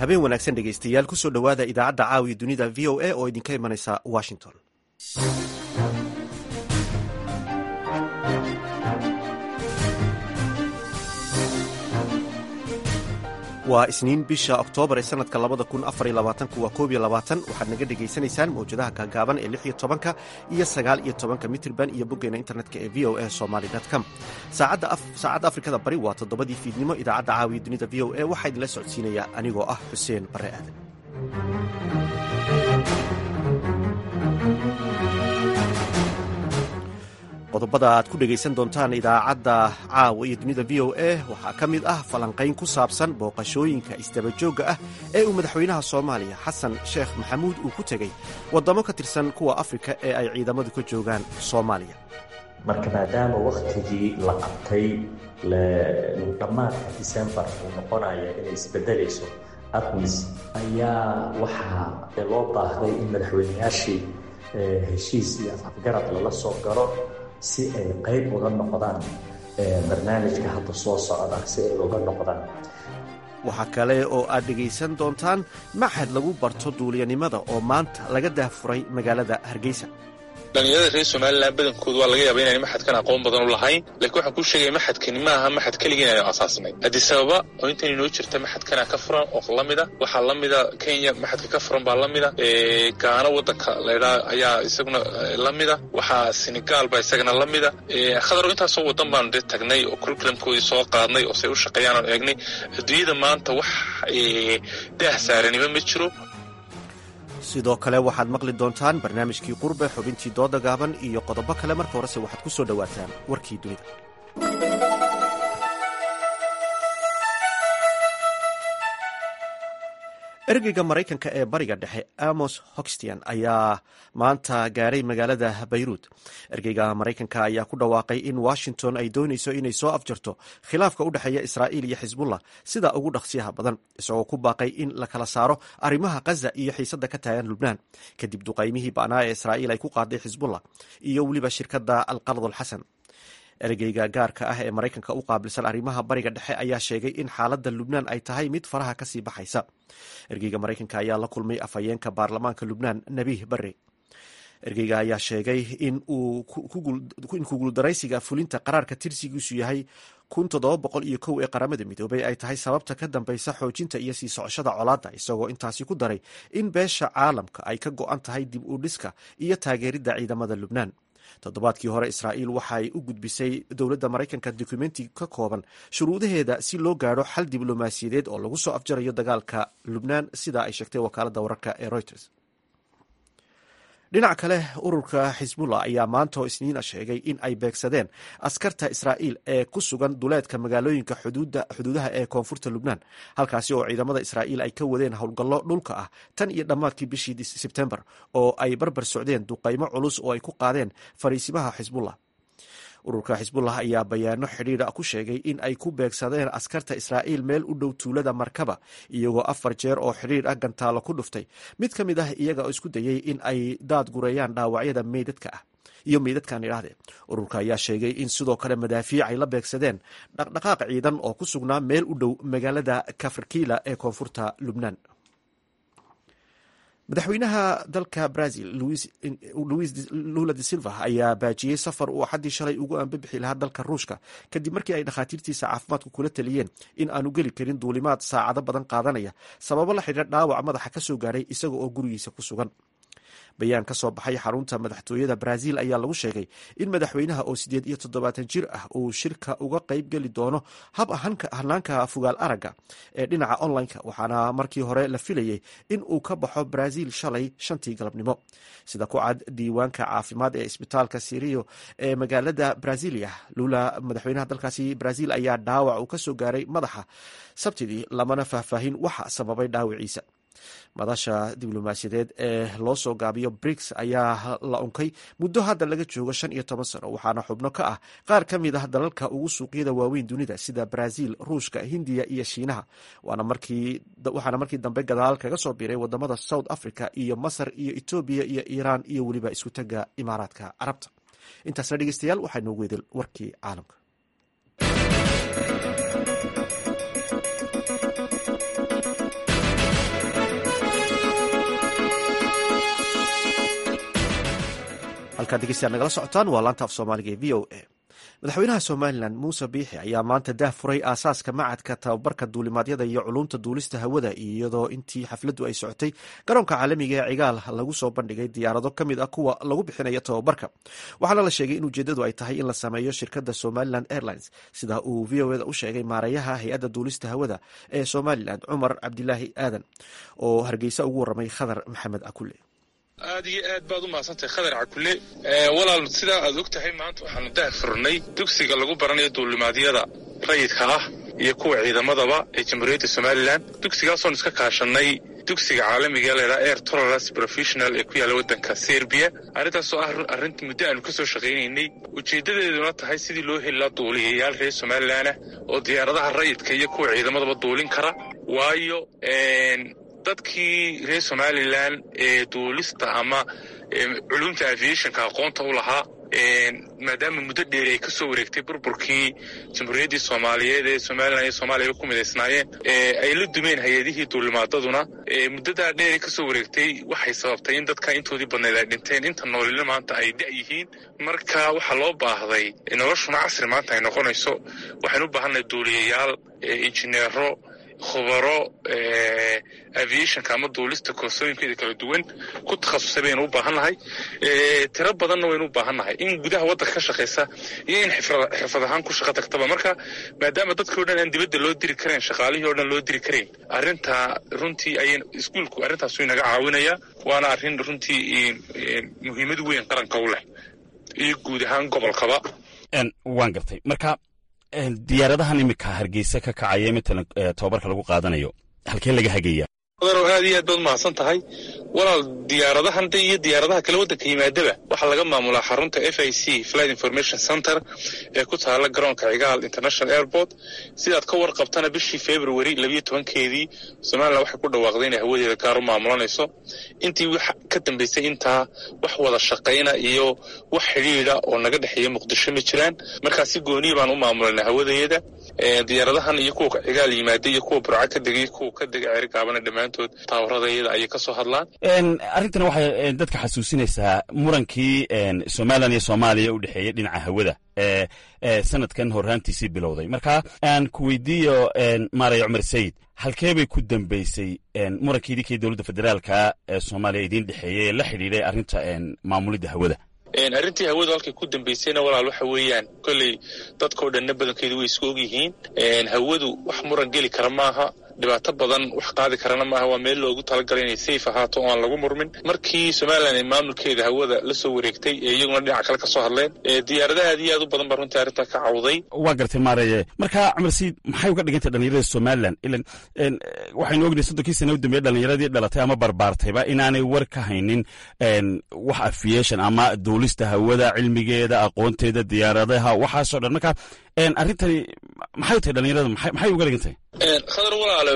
habeen wanaagsan dhegaystayaal kusoo dhowaada idaacadda caawiya dunida v o a oo idinka imanaysa washington waa isniin bisha oktoobar ee sanadka labada kun afar iyo labaatanku waa koob iyo labaatan waxaad naga dhegaysanaysaan mawjadaha gaagaaban ee lix iyo tobanka iyo sagaal iyo tobanka mitrban iyo boggeena internetka ee v o a somaly com saacadda afrikada bari waa toddobadii fiidnimo idaacadda caawiya dunida v o a waxaa idinla socodsiinaya anigoo ah xuseen bare aadan qodobada aad ku dhegaysan doontaan idaacadda caawa iyo dunida v o a waxaa ka mid ah falanqayn ku saabsan booqashooyinka isdabajoogga ah ee uu madaxweynaha soomaaliya xasan sheekh maxamuud uu ku tegey waddamo ka tirsan kuwa afrika ee ay ciidamadu ka joogaan soomaaliya marka maadaama wakhtigii la qabtay dhammaadka disembar uu noqonaya inay isbedelayso admis ayaa waxaa loo baahday in madaxweynayaashii heshiis iyo afafgarad lala soo galo si ay qayb uga noqdaan barnaamijka hadda soo socda si ay uga noqdaan waxaa kale oo aad dhegaysan doontaan maxad lagu barto duuliyanimada oo maanta laga daahfuray magaalada hargeysa dhalinyarada reer somalilan badankoodu waa laga yaaba inaan maxadkan aqoon badan u lahayn lakiin waxaan kuu sheegaya maxadkani ma aha maxad keligii inaynu asaasnay haddii sababa oo intan inoo jirta maxadkana ka furan oo lamida waxaa lamida kenya maxadka ka furan baa lamida gaano wadanka laydhaa ayaa isaguna lamida waxaa senegaal baa isagana lamida khadar intaasoo wadan baanu dee tagnay oo curriculumkoodii soo qaadnay oo say u shaqeeyaan aanu eegnay adduunyada maanta wax daah saaranima ma jiro sidoo kale waxaad maqli doontaan barnaamijkii qurbe xubintii dooda gaaban iyo qodobo kale marka horese waxaad ku soo dhowaataan warkii dunida ergeyga maraykanka ee bariga dhexe amos hoxtian ayaa maanta gaaray magaalada bayruud ergeyga maraykanka ayaa ku dhawaaqay in washington ay doonayso inay soo afjarto khilaafka u dhexeeya israa'iil iyo xisbullah sida ugu dhaqsiyaha badan isagoo ku baaqay in la kala saaro arrimaha khaza iyo xiisadda ka taagan lubnaan kadib duqaymihii ba'naa ee israa'iil ay ku qaaday xisbullah iyo weliba shirkadda alqardul xasan ergeyga gaarka ah ee maraykanka u qaabilsan arrimaha bariga dhexe ayaa sheegay in xaaladda lubnaan ay tahay mid faraha kasii baxaysa ergeyga maraykanka ayaa la kulmay afhayeenka baarlamaanka lubnaan nabiih barre ergeyga ayaa sheegay in kuguuldaraysiga fulinta qaraarka tirsigiisu yahay kun toddoba boqol iyo kow ee qaramada midoobay ay tahay sababta ka dambeysa xoojinta iyo sii socoshada colaadda isagoo intaasi ku daray in beesha caalamka ay ka go-an tahay dib u dhiska iyo taageeridda ciidamada lubnaan toddobaadkii hore israa'iil waxay u gudbisay dowladda maraykanka dokumenti ka kooban shuruudaheeda si loo gaadho xal diblomaasiyadeed oo lagu soo afjarayo dagaalka lubnaan sida ay sheegtay wakaaladda wararka ee reuters dhinac kale ururka xisbullah ayaa maanta oo isniina sheegay in ay beegsadeen askarta israa'iil ee ku sugan duleedka magaalooyinka xuduudaha ee koonfurta lubnaan halkaasi oo ciidamada israa'iil ay ka wadeen howlgallo dhulka ah tan iyo dhammaadkii bishii sebtembar oo ay barbar socdeen duqaymo culus oo ay ku qaadeen fariisimaha xisbullah ururka xisbullah ayaa bayaano xidhiidha ku sheegay in ay ku beegsadeen askarta israa'iil meel u dhow tuulada markaba iyagoo afar jeer oo xidhiidh ah gantaalo ku dhuftay mid ka mid ah iyaga oo isku dayay in ay daad gureeyaan dhaawacyada meydadka ah iyo meydadkan idhaahde ururka ayaa sheegay in sidoo kale madaafiic ay la beegsadeen dhaqdhaqaaq ciidan oo ku sugnaa meel u dhow magaalada kafarkiila ee koonfurta lubnaan madaxweynaha dalka brazil luis lula de silva ayaa baajiyey safar uu axaddii shalay ugu ambabixi lahaa dalka ruushka kadib markii ay dhakhaatiirtiisa caafimaadku kula taliyeen in aanu geli karin duulimaad saacado badan qaadanaya sababo la xidhiira dhaawac madaxa ka soo gaadhay isaga oo gurigiisa ku sugan bayaan ka soo baxay xarunta madaxtooyada brazil ayaa lagu sheegay in madaxweynaha oo sideed iyo toddobaatan jir ah uu shirka uga qayb geli doono hab hanaanka fugaal aragga ee dhinaca online-ka waxaana markii hore la filayay in uu ka baxo brazil shalay shantii galabnimo sida ku cad diiwaanka caafimaad ee isbitaalka sirio ee magaalada brazilia lula madaxweynaha dalkaasi brazil ayaa dhaawac uu kasoo gaaray madaxa sabtidii lamana faahfaahin waxa sababay dhaawiciisa madasha diblomaasiyadeed ee loo soo gaabiyo briks ayaa la unkay muddo hadda laga joogo shan iyo toban sano waxaana xubno ka ah qaar ka mid ah dalalka ugu suuqyada waaweyn dunida sida brazil ruushka hindiya iyo shiinaha waxaana markii dambe gadaal kaga soo biiray wadamada south africa iyo masar iyo etoobiya iyo iiraan iyo weliba isku tagga imaaraadka carabta intaasna dhegeystayaal waxaa noogu weedel warkii caalamka halkaad dhegeystayaal nagala socotaan waa laanta af soomaaliga ee v o a madaxweynaha somalilan muuse biixi ayaa maanta daah furay aasaaska macadka tababarka duulimaadyada iyo culumta duulista hawada iyadoo intii xafladdu ay socotay garoonka caalamiga ee cigaal lagu soo bandhigay diyaarado ka mid ah kuwa lagu bixinayo tababarka waxaana la sheegay in ujeeddadu ay tahay in la sameeyo shirkadda somalilan airlines sida uu v o eda u sheegay maareeyaha hay-adda duulista hawada ee somalilan cumar cabdilaahi aadan oo hargeysa ugu warramay khadar maxamed akule aad iyo aad baad u mahadsantahay khadar cakule walaal sidaa aad og tahay maanta waxaanu dah furnay dugsiga lagu baranayo duulimaadyada rayidka ah iyo kuwa ciidamadaba ee jamhuuriyadda somalilan dugsigaasoon iska kaashanay dugsiga caalamiga ee laydhaha air tolerance professional ee ku yaalla waddanka serbiya arrintaasoo ah arrinta muddo aanu ka soo shaqaynaynay ujeeddadeeduna tahay sidii loo heli laha duuliyayaal reer somalilanah oo diyaaradaha rayidka iyo kuwa ciidamadaba duulin kara waayo dadkii reer somalilan ee duulista ama culumta aviationka aqoonta u lahaa maadaama muddo dheeri ay ka soo wareegtay burburkii jamhuuriyaddii soomaaliyeed ee somalilan iyo soomaaliyaba ku midaysnaayeen ay la dumeen hay-adihii duulimaadaduna muddadaa dheeri ka soo wareegtay waxay sababtay in dadka intoodii badnayd ay dhinteen inta noolina maanta ay da' yihiin marka waxaa loo baahday noloshuna casri maanta ay noqonayso waxaynu u baahannahay duuliyayaal injineero khubaro aviationka ama duulista koorsooyinkeeda kala duwan ku takhasusay baynu u baahan nahay tiro badanna waynu u baahan nahay in gudaha waddanka ka shaqaysa iyo in xirfad ahaan ku shaqo tagtaba marka maadaama dadkii o dhan aan dibadda loo diri karayn shaqaalihii o dhan loo diri karayn arrintaa runtii ay iskuulku arrintaasu inaga caawinaya waana arrin runtii muhiimad weyn qaranka u leh iyo guud ahaan gobolkaba waan gartay marka diyaaradahan iminka hargeysa ka kacaya matalan tababarka lagu qaadanayo halkee laga hagaya adaro aad iyo aad baad umahadsan tahay walaal diyaaradahan de iyo diyaaradaha kale waddanka yimaadaba waxaa laga maamulaa xarunta f i c flight information center ee ku taala garoonka cigaal international airport sidaad ka warqabtana bishii february labiyo tobankeedii somalilan waxay ku dhawaaqday inay hawadeeda gaar u maamulanayso intii wax ka dambaysay intaa wax wada shaqayna iyo wax xidhiida oo naga dhexeeya muqdisho ma jiraan markaa si gooniya baan u maamulanay hawadeeda diyaaradahan iyo kuwa cigaal yimaada iyo kuwa burca ka degay kuwa ka dega ceerigaabana dhammaantood taawaradayada ayay ka soo hadlaan arrintan waxay dadka xasuusinaysaa murankii somalilan iyo soomaaliya u dhexeeyey dhinaca hawada ee sanadkan horraantiisii bilowday marka aan ku weydiiyo maaraya cumar sayid halkee bay ku dambeysay murankii idinkii dowladda federaalka ee soomaaliya idiin dhexeeyey ee la xidhiidhay arrinta maamulidda hawada arrintii hawadu halkay ku dambaysayna walaal waxa weeyaan kolley dadkao dhanna badankeedu way isku og yihiin hawadu wax muran geli kara maaha dhibaato badan wax qaadi karana maaha waa meel loogu talagalay inay safe ahaato oo aan lagu murmin markii somalilan ay maamulkeeda hawada la soo wareegtay ee iyaguna dhinaca kale ka soo hadleen diyaaradaha aad iyo aad u badan baa runtii arrintaa ka cawday waa gartay maareye marka cumar sayid maxay uga dhigantay dhalinyarada somalilan ilan waxaynu ognahay soddonkii sana u dambeeye dhalinyaradii dhalatay ama barbaartayba inaanay war ka haynin wax aviation ama duulista hawada cilmigeeda aqoonteeda diyaaradaha waxaasoo dhan marka arrintani maxay tahay dhalinyarada maxay uga dhigantahay khadar walaalo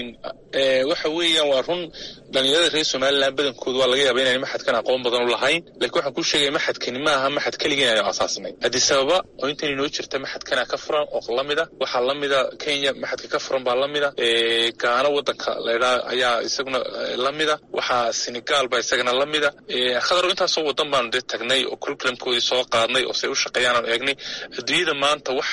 waxa weeyaan waa run dhalinyarada reer somalilan badankooda waa laga yaaba inaan maxadkan aqoon badan u lahayn lakiin waxaan kuu sheegaya maxadkani maaha maxad keligii inaynu asaasnay haddii sababa oo intan inoo jirta maxadkana ka furan oo lamida waxaa lamida kenya maxadka ka furan baa lamida gaano wadanka laydhaa ayaa isaguna lamida waxaa senegal baa isagana lamida khadar intaasoo wadan baanu dee tagnay oo curriculumkoodii soo qaadnay oo say u shaqeeyaan aanu eegnay adduunyada maanta wax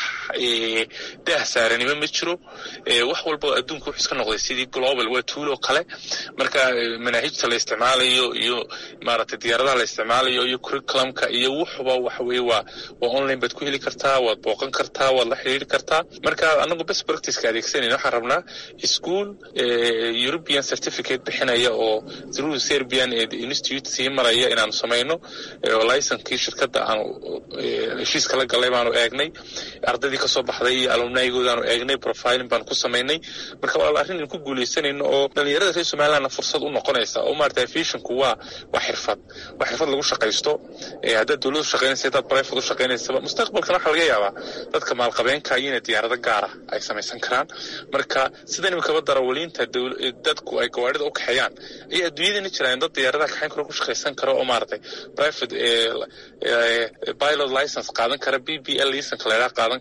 daah saaranimo ma jiro wax walba adduunka wuxuu iska noqday sidii global waa tuuloo kale marka manaahijta la isticmaalayo iyo maaragtay diyaaradaha la isticmaalayo iyo curriculumka iyo wuxuba waxa weye waa waa online baad ku heli kartaa waad booqan kartaa waad la xiriiri kartaa marka anagu best practiceka adeegsanayna waxaan rabnaa school european certificate bixinaya oo through serbian institute sii maraya inaanu samayno oo licenkii shirkadda aanu heshiiska la galay baanu eegnay ardaydii kasoo baxday iyo alumnayigoodaanu eegnay profiling baanu ku samaynay marka walaal arrin in ku guuleysanayno oo dhalinyarada reer somalilandna fursad u noqonaysa oo maarata aviationku waa waa xirfad waa xirfad lagu shaqaysto haddaad dowladu shaqaynaysa haddaad private u shaqaynaysaba mustaqbalkana waxaa laga yaabaa dadka maalqabeenka iyo inay diyaarado gaara ay samaysan karaan marka sida imikaba darawaliinta dadku ay gawaarida u kaxeeyaan ayay adduunyadana jiraan dad diyaaradaha kaxayn karo ku shaqaysan karo oo maaragtay private pilot license qaadan kara b b l license laydhaa qaadan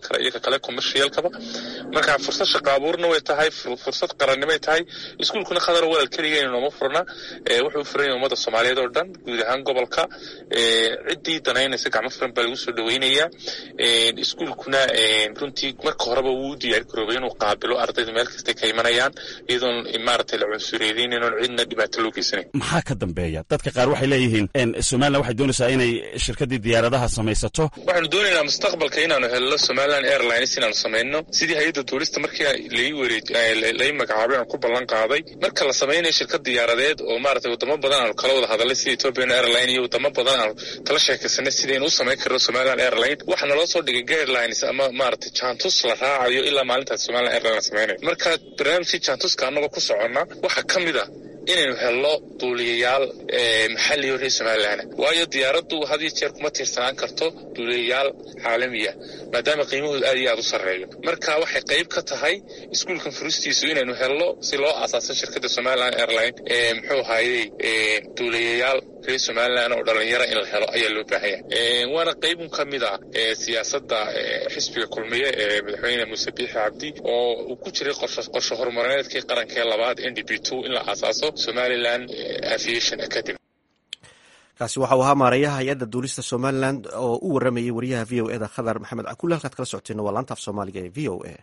kara iyo ka kale commercialkaba marka fursad shaqo abuurna way tahay fursad qarannimay tahay iskuulkuna khadar walaal keligeena nooma furna wuxuu furan yahay ummadda soomaaliyeed oo dhan guud ahaan gobolka ciddii danaynaysa gacmo furan baa lagu soo dhaweynayaa iskuulkuna runtii marka horeba wuu u diyaar garoobay inuu qaabilo ardayda meel kastay ka imanayaan iyadoon maaragtay la cunsureedeyn inoon cidna dhibaato loo geysanayn maxaa ka dambeeya dadka qaar waxay leeyihiin somalilan waxay doonaysaa inay shirkaddii diyaaradaha samaysato waxaanu doonaynaa mustaqbalka inaanu helno somaliland airlines inaanu samayno sidii hay-adda tuurista markii lai wareej lai magacaabay aan ku ballan qaaday marka la samaynayo shirkad diyaaradeed oo maaragtay wadamo badan aanu kala wada hadalay sida ethiopian airline iyo wadamo badan aanu kala sheekaysanay sidaynu u samayn karno somaliland airline waxaa naloo soo dhigay guidelines ama maaragtay jantus la raacayo ilaa maalintaas somaliland airline la samaynayo marka barnaamijkii jantuska annagoo ku soconna waxaa ka mid a inaynu helno duuliyayaal maxalliyo reer somalilan waayo diyaaraddu had iyo jeer kuma tiirsanaan karto duuliyayaal caalamiya maadaama qiimahooda aad iyo aad u sarreeyo marka waxay qayb ka tahay iskuulkan furistiisu inaynu helno si loo aasaaso shirkadda somaliland airline muxuu ahaayey duuliyayaal reer somalilan oo dhalinyaro in la helo ayaa loo baahanya waana qaybun ka mid a siyaasadda xisbiga kulmiye ee madaxweyne muuse biixi cabdi oo uu ku jiray qorshe horumarineedkii qarankee labaad n d b two in la aasaaso somaliland aviation academy kaasi waxa uu ahaa maarayaha hay-adda duulista somalilan oo u waramayay wariyaha v o eda khadar maxamed cakulle halkaad kala socoteena waa laanta af soomaaliga ee v o a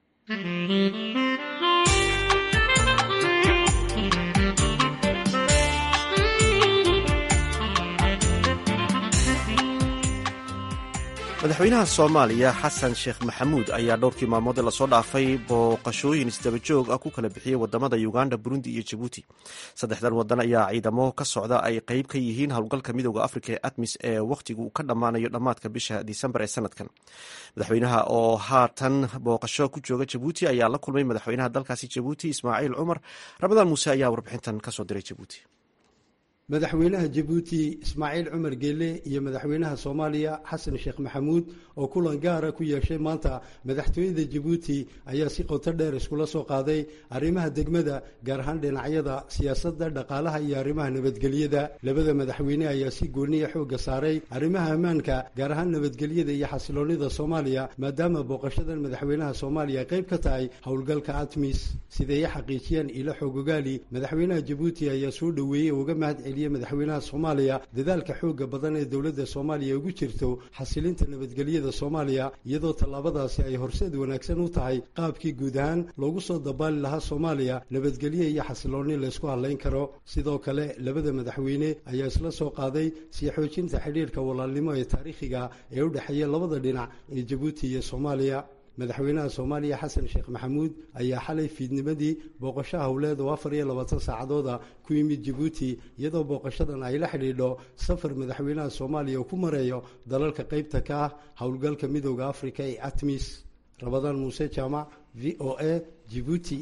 madaxweynaha soomaaliya xasan sheekh maxamuud ayaa dhowrkii maalmood ee lasoo dhaafay booqashooyin isdabajoog ah ku kala bixiyey wadamada uganda burundi iyo jabuuti saddexdan wadan ayaa ciidamo ka socda ay qeyb ka yihiin howlgalka midooda afrika ee admis ee wakhtigu ka dhammaanayo dhammaadka bisha disembar ee sanadkan madaxweynaha oo haatan booqasho ku jooga jabuuti ayaa la kulmay madaxweynaha dalkaasi jabuuti ismaaciil cumar ramadaan muuse ayaa warbixintan kasoo diray jabuuti madaxweynaha jabuuti ismaaciil cumar geele iyo madaxweynaha soomaaliya xasan sheekh maxamuud oo kulan gaara ku yeeshay maanta madaxtooyada jabuuti ayaa si qoto dheer iskula soo qaaday arrimaha degmada gaar ahaan dhinacyada siyaasadda dhaqaalaha iyo arrimaha nabadgelyada labada madaxweyne ayaa si gooniya xoogga saaray arrimaha ammaanka gaar ahaan nabadgelyada iyo xasiloonnida soomaaliya maadaama booqashadan madaxweynaha soomaaliya qayb ka tahay howlgalka atmis siday xaqiijiyeen ilo xoogogaali madaxweynaha jabuuti ayaa soo dhoweeyey uga mahad madaxweynaha soomaaliya dadaalka xooga badan ee dowladda soomaaliya ugu jirto xasilinta nabadgelyada soomaaliya iyadoo tallaabadaasi ay horseed wanaagsan u tahay qaabkii guud ahaan loogu soo dabaali lahaa soomaaliya nabadgelyo iyo xasiloonni laysku hadlayn karo sidoo kale labada madaxweyne ayaa isla soo qaaday sii xoojinta xidhiirka walaalnimo ee taariikhiga ee u dhexeeya labada dhinac ee jabuuti iyo soomaaliya madaxweynaha soomaaliya xasan sheekh maxamuud ayaa xalay fiidnimadii booqasho howleed oo afar iyo labaatan saacadooda ku yimid jabuuti iyadoo booqashadan ay la xidhiidho safar madaxweynaha soomaaliya uu ku mareeyo dalalka qaybta ka ah howlgalka midooda afrika ee atmis rabadaan muuse jaamac v o a jibuuti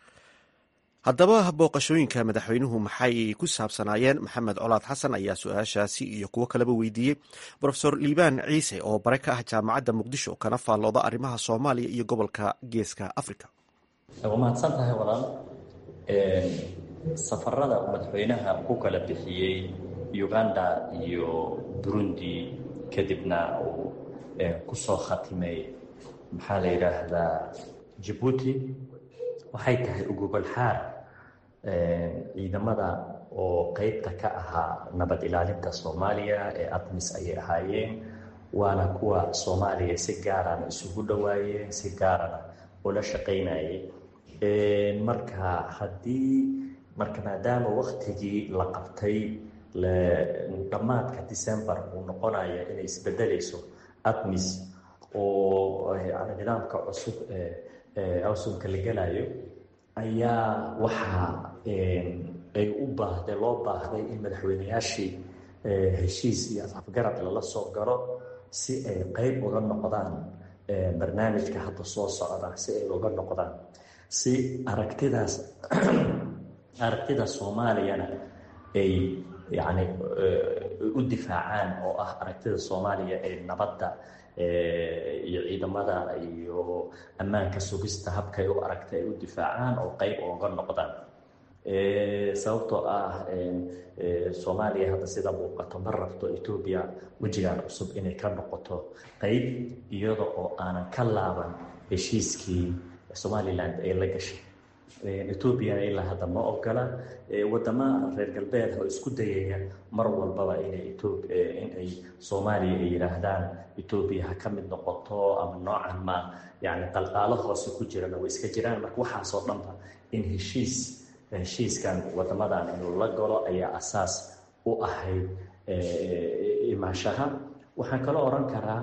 haddaba booqashooyinka madaxweynuhu maxay ku saabsanaayeen maxamed colaad xasan ayaa su-aashaasi iyo kuwo kaleba weydiiyey rofesor liibaan ciise oo bare ka ah jaamacadda muqdisho kana faallooda arrimaha soomaaliya iyo gobolka geeska africa waa mahadsan tahay walaal safarada uu madaxweynaha ku kala bixiyey uganda iyo burundi kadibna uu kusoo khatimay maxaa la yidhaahdaa jabuuti waxay tahay ugubal-xaar ciidamada oo qeybta ka ahaa nabad ilaalinta soomaaliya ee admis ayay ahaayeen waana kuwa soomaaliya si gaarana isugu dhowaayeen si gaarana ula shaqaynayay marka haddii marka maadaama waktigii la qabtay dhammaadka december uu noqonaya inay isbedelayso admis oo nidaamka cusub awsunka la gelayo ayaa waxaa ay u baahday loo baahday in madaxweyneyaashii heshiis iyo afgarad lala soo galo si ay qeyb uga noqdaan barnaamijka hadda soo socda si ay uga noqdaan si aragtidaas aragtida soomaaliyana ay yacni u difaacaan oo ah aragtida soomaaliya ee nabadda iyo ciidamada iyo ammaanka sugista habkay u aragta ay u difaacaan oo qeyb ooga noqdaan sababtoo ah soomaaliya hadda sida muuqato ma rabto etoobiya wejigaan cusub inay ka noqoto qeyb iyada oo aanan ka laaban heshiiskii somalilan ay la gashay etoobiyana ilaa hadda ma ogola wadama reer galbeed oo isku dayaya mar walbaba inay inay soomaaliya ay yidhaahdaan etoobiya ha ka mid noqoto ama noocan ma yani qalqaalo hoose ku jirana way iska jiraan marka waxaasoo dhanba in heshiis heshiiskan wadamadan inuu la galo ayaa asaas u ahayd imaashaha waxaan kaloo oran karaa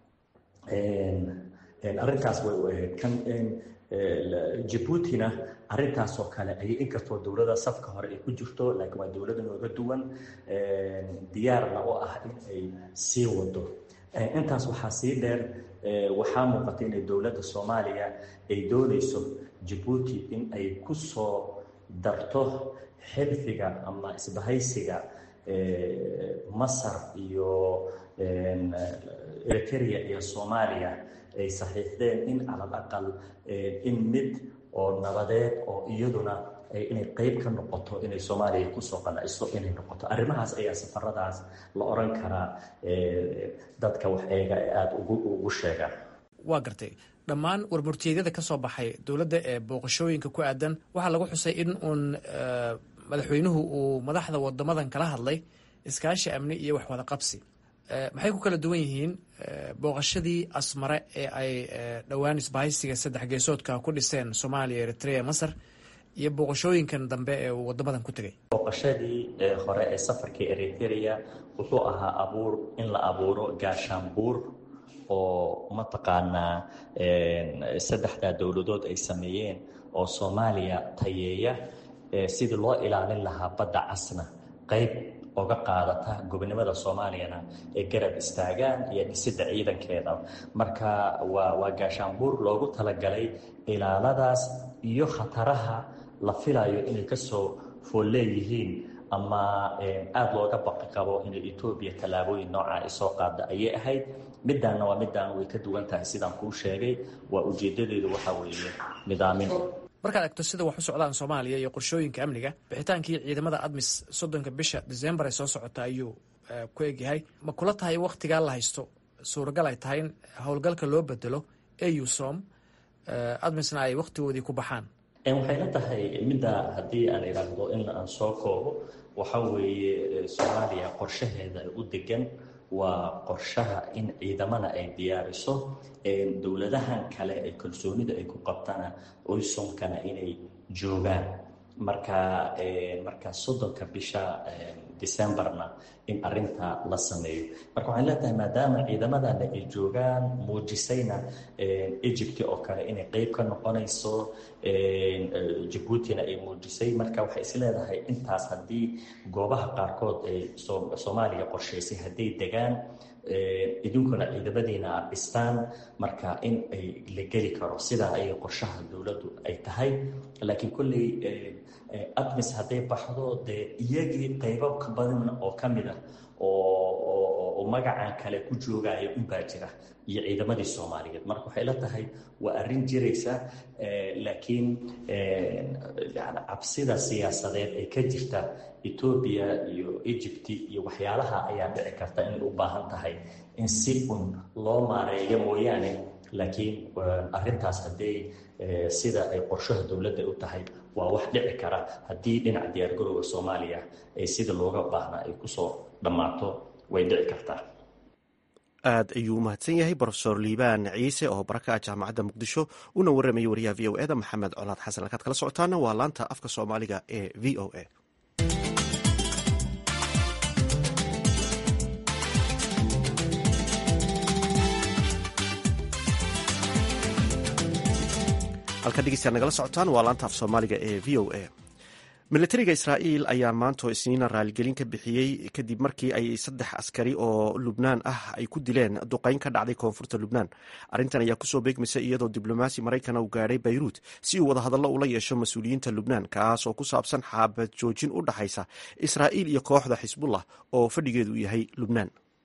arrintaas way u ahayd kan jabuutina arrintaasoo kale ayay inkastoo dowlada safka hore ay ku jirto laakiin waa dowlada nooga duwan diyaarna u ah in ay sii wado intaas waxaa sii dheer waxaa muuqata inay dowladda soomaaliya ay doonayso jabuuti in ay ku soo darto xilfiga ama isbahaysiga masar iyo eritrea iyo soomaaliya ay saxiixdeen in calal aqal in mid oo nabadeed oo iyaduna inay qeyb ka noqoto inay soomaaliya kusoo qanacso inay noqoto arrimahaas ayaa safaradaas la oran karaa dadka wax eega ee aada ugu sheegaan waa gartay dhammaan warmurtiyeedyada ka soo baxay dowladda ee booqashooyinka ku aadan waxaa lagu xusay in uun madaxweynuhu uu madaxda wadamadan kala hadlay iskaashi amni iyo waxwada qabsi maxay ku kala duwan yihiin booqashadii asmare ee ay dhowaan isbahaysiga saddex geesoodka ku dhiseen soomaaliya eritrea masar iyo booqashooyinkan dambe ee uu wadamadan ku tegay booqashadii hore ee safarkii eritrea wuxuu ahaa abuur in la abuuro gaashaanbuur oo mataqaanaa saddexdaa dowladood ay sameeyeen oo soomaaliya tayeeya sidii loo ilaalin lahaa badda casna qeyb oga qaadata gobonimada soomaaliyana ay garab istaagaan iyo dhisidda ciidankeeda marka waa waa gaashaanbuur loogu talagalay ilaaladaas iyo khataraha la filayo inay kasoo fool leeyihiin ama aada looga baqi qabo inay etoobiya tallaabooyin nooca ay soo qaada ayay ahayd midaanna waa midaan way ka duwan tahay sidaan kuu sheegay waa ujeedadeedu waxa weeye nidaamin markaad egto sida wax u socdaan soomaaliya iyo qorshooyinka amniga bixitaankii ciidamada admis soddonka bisha decembar ee soo socota ayuu ku egyahay ma kula tahay wakhtigaa la haysto suuragal ay tahay in howlgalka loo bedelo eusom admisna ay wakhtigoodii ku baxaan waxay la tahay midda haddii aan idhaahdo in aan soo koobo waxa weeye soomaaliya qorshaheeda u degan waa qorshaha in ciidamana ay diyaariso dowladahan kale ee kalsoonida ay ku qabtana oysomkana inay joogaan marka marka soddonka bisha decemberna in arinta la sameeyo marka waxay leetahay maadaama ciidamadana ay joogaan muujisayna egypt oo kale inay qeyb ka noqonayso jabuutina ay muujisay marka waxay is leedahay intaas haddii goobaha qaarkood ay soomaaliya qorshaysay hadday degaan idinkuna ciidamadiina aad dhistaan marka in ay la geli karo sidaa ayay qorshaha dowladdu ay tahay laakiin kolley admis hadday baxdo dee iyagii qaybo ka badan oo ka mid ah oo magacan kale ku joogaya unbaa jira iyo ciidamadii soomaaliyeed marka waxay la tahay waa arrin jiraysa laakiin yani cabsida siyaasadeed ee ka jirta etoobiya iyo egypt iyo waxyaalaha ayaa dhici karta inay u baahan tahay in si un loo maareeyo mooyaane laakiin arintaas hadday sida ay qorshaha dowladda u tahay waa wax dhici kara haddii dhinaca diyaargarowga soomaaliya ay sida looga baahnaa ay kusoo dhammaato way dhici kartaa aad ayuu u mahadsan yahay brofesor liibaan ciise oo baraka ah jaamacadda muqdisho una warramayay wariyaha v o eda maxamed colaad xasan halkaad kala socotaana waa laanta afka soomaaliga ee v o a halka dhegeystaad nagala socotaan waa laanta af soomaaliga ee v o a milatariga israa'iil ayaa maantoo isniina raaligelin ka bixiyey kadib markii ay saddex askari oo lubnaan ah ay ku dileen duqeyn ka dhacday koonfurta lubnaan arrintan ayaa kusoo beegmaysa iyadoo diblomaasi maraykana uu gaadhay bayruut si uu wadahadallo ula yeesho mas-uuliyiinta lubnaan kaas oo ku saabsan xaabad joojin u dhaxaysa israa'iil iyo kooxda xisbullah oo fadhigeedu yahay lubnaan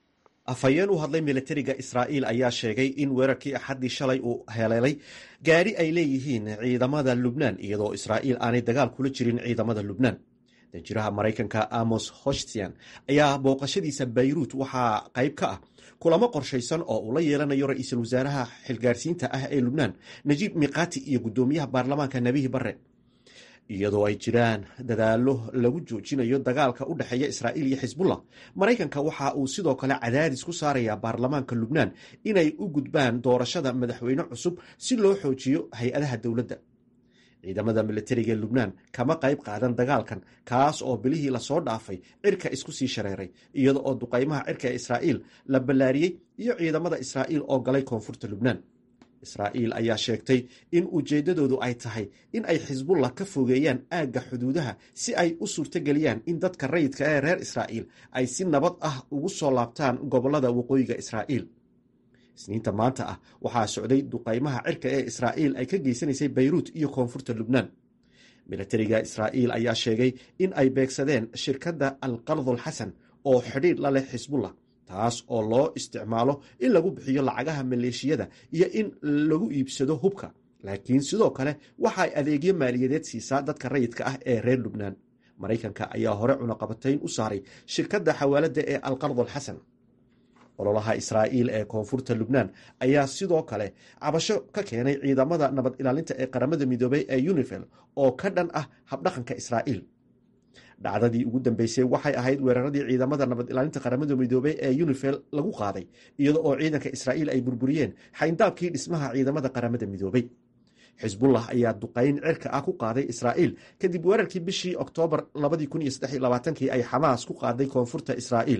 afhayeen u hadlay milatariga israa'iil ayaa sheegay in weerarkii axaddii shalay uu heleelay gaadhi ay leeyihiin ciidamada lubnaan iyadoo israa'iil aanay dagaal kula jirin ciidamada lubnaan danjiraha maraykanka amos hoshtian ayaa booqashadiisa bayruut waxaa qayb ka ah kulamo qorshaysan oo uu la yeelanayo ra-iisul wasaaraha xilgaarsiinta ah ee lubnaan najiib miqati iyo guddoomiyaha baarlamaanka nebihi barre iyadoo ay jiraan dadaallo lagu joojinayo dagaalka u dhexeeya israa'iil iyo xisbullah maraykanka waxa uu sidoo kale cadaadis ku saarayaa baarlamaanka lubnaan inay u gudbaan doorashada madaxweyne cusub si loo xoojiyo hay-adaha dowladda ciidamada milatariga ee lubnaan kama qayb qaadan dagaalkan kaas oo bilihii lasoo dhaafay cirka isku sii shareeray iyada oo duqaymaha cirka ee israa'iil la ballaariyey iyo ciidamada israa'iil oo galay koonfurta lubnaan israa'iil ayaa sheegtay in ujeeddadoodu ay tahay in ay xisbullah ka fogeeyaan aagga xuduudaha si ay u suurtogeliyaan in dadka rayidka ee reer israa'iil ay si nabad ah ugu soo laabtaan gobollada waqooyiga israa'iil isniinta maanta ah waxaa socday duqaymaha cirka ee israa'iil ay ka geysanaysay bayruut iyo koonfurta lubnaan milatariga israa'iil ayaa sheegay in ay beegsadeen shirkadda alqardul xasan oo xidhiidh la leh xisbullah taas oo loo isticmaalo in lagu bixiyo lacagaha maleeshiyada iyo in lagu iibsado hubka laakiin sidoo kale waxaay adeegyo maaliyadeed siisaa dadka rayidka ah ee reer lubnaan maraykanka ayaa hore cunaqabatayn u saaray shirkadda xawaaladda ee alqardul xasan ololaha israa'iil ee koonfurta lubnaan ayaa sidoo kale cabasho ka keenay ciidamada nabad ilaalinta ee qaramada midoobay ee unifel oo ka dhan ah habdhaqanka israa'iil dhacdadii ugu dambeysay waxay ahayd weeraradii ciidamada nabad ilaalinta qaramada midoobey ee unifel lagu qaaday iyada oo ciidanka israa'iil ay burburiyeen xayndaabkii dhismaha ciidamada qaramada midoobey xisbullah ayaa duqayn cirka ah ku qaaday israa'iil kadib weerarkii bishii oktoobar kii ay xamaas ku qaaday koonfurta israa'iil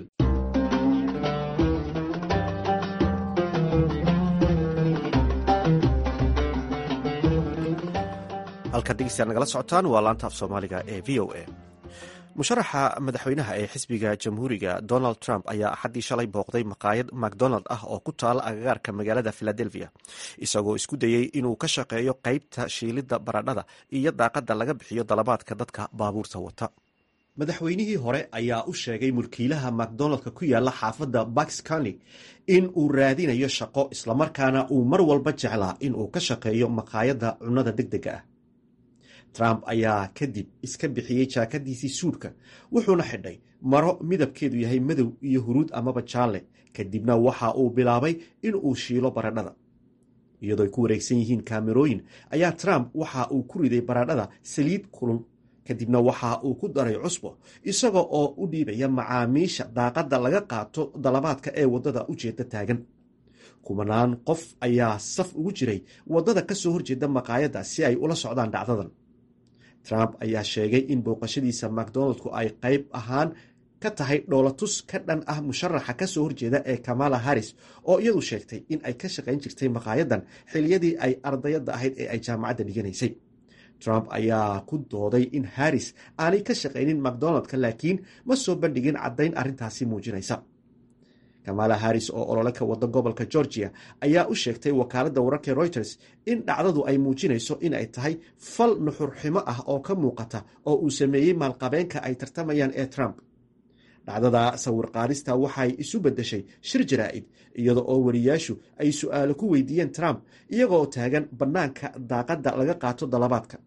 halkaad dhegeystayaal nagala socotaan waa laanta af soomaaliga ee v o a musharaxa madaxweynaha ee xisbiga jamhuuriga donald trump ayaa axaddii shalay booqday maqaayad macdonald ah oo ku taala agagaarka magaalada philadelphia isagoo isku dayey inuu ka shaqeeyo qeybta shiilidda baradhada iyo daaqadda laga bixiyo dalabaadka dadka baabuurta wata madaxweynihii hore ayaa u sheegay mulkiilaha macdonaldka ku yaala xaafadda baks county in uu raadinayo shaqo islamarkaana uu mar walba jeclaa inuu ka shaqeeyo maqaayadda cunnada deg dega ah trump ayaa kadib iska bixiyey jaakadiisii suudhka wuxuuna xidhay maro midabkeedu yahay madow iyo huruud amaba jaalle kadibna waxa uu bilaabay in uu shiilo baradhada iyadoo ay ku wareegsan yihiin kaamerooyin ayaa trump waxa uu ku riday baradhada saliid kulul kadibna waxa uu ku daray cusbo isaga oo u dhiibaya macaamiisha daaqadda laga qaato dalabaadka ee waddada ujeedda taagan kumanaan qof ayaa saf ugu jiray waddada ka soo horjeeda maqaayadda si ay ula socdaan dhacdadan trump ayaa sheegay in booqashadiisa macdonaldku ay qayb ahaan ka tahay dhoolatus ka dhan ah musharaxa ka soo horjeeda ee kamala harris oo iyadu sheegtay in ay ka shaqayn jirtay maqaayadan xiliyadii ay ardayadda ahayd ee ay jaamacadda dhiganaysay trump ayaa ku dooday in harris aanay ka shaqaynin macdonaldka laakiin ma soo bandhigin caddayn arrintaasi muujinaysa kamala harris oo olole ka wada gobolka georgia ayaa u sheegtay wakaaladda wararka reuters in dhacdadu ay muujinayso in ay tahay fal nuxurximo ah oo ka muuqata oo uu sameeyey maalqabeenka ay tartamayaan ee trump dhacdada sawir qaadista waxay isu beddeshay shir jaraa'id iyada oo wariyaashu ay su'aalo ku weydiiyeen trump iyagoo taagan bannaanka daaqadda laga qaato dalabaadka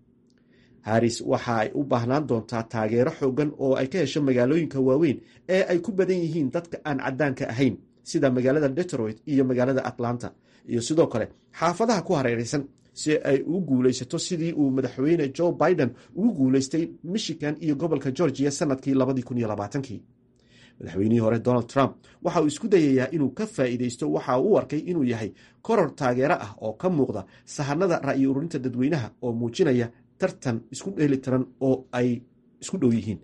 harris waxa ay u baahnaan doontaa taageero xoogan oo ay ka hesho magaalooyinka waaweyn ee ay ku badan yihiin dadka aan caddaanka ahayn sida magaalada detroit iyo magaalada atlanta iyo sidoo kale xaafadaha ku hareeraysan si ay ugu guulaysato sidii uu madaxweyne joe biden ugu guulaystay michigan iyo gobolka georgia sanadkii madaxweynihii hore donald trump waxa uu isku dayayaa inuu ka faa'iidaysto waxa uu u arkay inuu yahay koror taageero ah oo ka muuqda sahanada ra'yi ururinta dadweynaha oo muujinaya tartan isku dheeli tiran oo ay isku dhow yihiin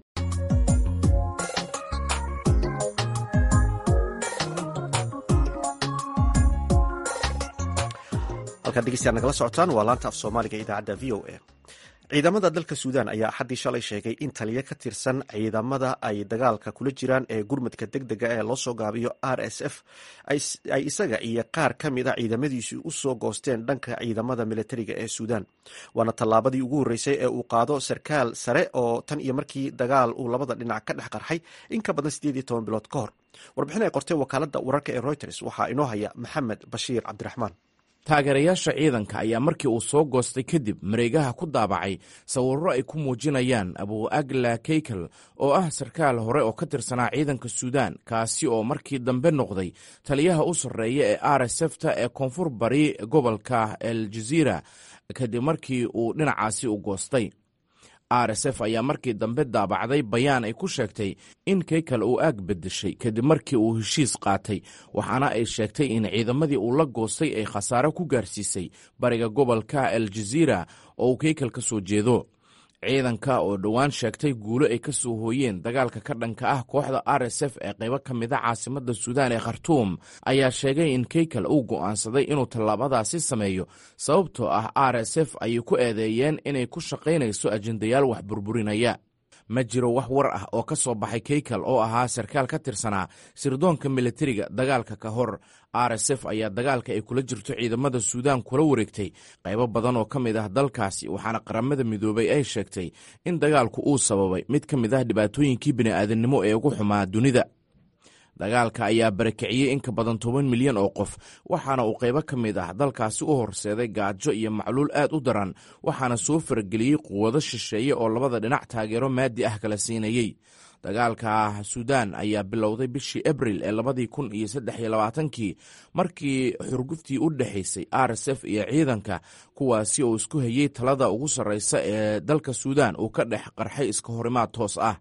halkaad dhegeystayaad nagala socotaan waa laanta af soomaaliga idaacadda v o a ciidamada dalka suudaan ayaa axaddii shalay sheegay in taliyo ka tirsan ciidamada ay dagaalka kula jiraan ee gurmadka deg dega ee loo soo gaabiyo r s f ay isaga iyo qaar ka mid a ciidamadiisu u soo goosteen dhanka ciidamada militariga ee suudaan waana tallaabadii ugu horreysay ee uu qaado sarkaal sare oo tan iyo markii dagaal uu labada dhinac ka dhex qarxay in ka badan siddeed iyo toban bilood ka hor warbixin ay qortay wakaaladda wararka ee reuters waxaa inoo haya maxamed bashiir cabdiraxmaan taageerayaasha ciidanka ayaa markii uu soo goostay kadib mareegaha ku daabacay sawirro ay ku muujinayaan abu agla keykel oo ah sarkaal hore oo ka tirsanaa ciidanka suudaan kaasi oo markii dambe noqday taliyaha u sarreeya ee r s f ta ee koonfur bari gobolka el jaziira kadib markii uu dhinacaasi u goostay r s f ayaa markii dambe daabacday bayaan ay ku sheegtay in keykel uu aag bedeshay kadib markii uu heshiis qaatay waxaana ay sheegtay in ciidamadii uu la goostay ay khasaare ku gaarsiisay bariga gobolka el jaziira oo uu keykel ka soo jeedo ciidanka oo dhowaan sheegtay guulo ay ka soo hooyeen dagaalka ka dhanka ah kooxda r s f ee qaybo ka mid a caasimadda suudaan ee khartuum ayaa sheegay in keykel uu go'aansaday inuu tallaabadaasi sameeyo sababtoo ah r s f ayay ku eedeeyeen inay ku shaqaynayso ajendayaal wax burburinaya ma jiro wax war ah oo ka soo baxay keykel oo ahaa sarkaal ka tirsanaa sirdoonka militariga dagaalka ka hor r s f ayaa dagaalka ay kula jirto ciidamada suudaan kula wareegtay qaybo badan oo ka mid ah dalkaasi waxaana qaramada midoobay ay sheegtay in dagaalku uu sababay mid ka mid ah dhibaatooyinkii bini'aadamnimo ee ugu xumaa dunida dagaalka ayaa barakiciyey in ka badan toban milyan oo qof waxaana uu qaybo ka mid ah dalkaasi u horseeday gaajo iyo macluul aad u daran waxaana soo farageliyey quwado shisheeye oo labada dhinac taageero maadi ah kala siinayey dagaalka suudaan ayaa bilowday bishii abril ee labadii kun iyo saddex iyo labaatankii markii xurguftii u dhexaysay r s f iyo ciidanka kuwaasi oo isku hayey talada ugu sarreysa ee dalka suudaan uu ka dhex qarxay iska horimaad toos ah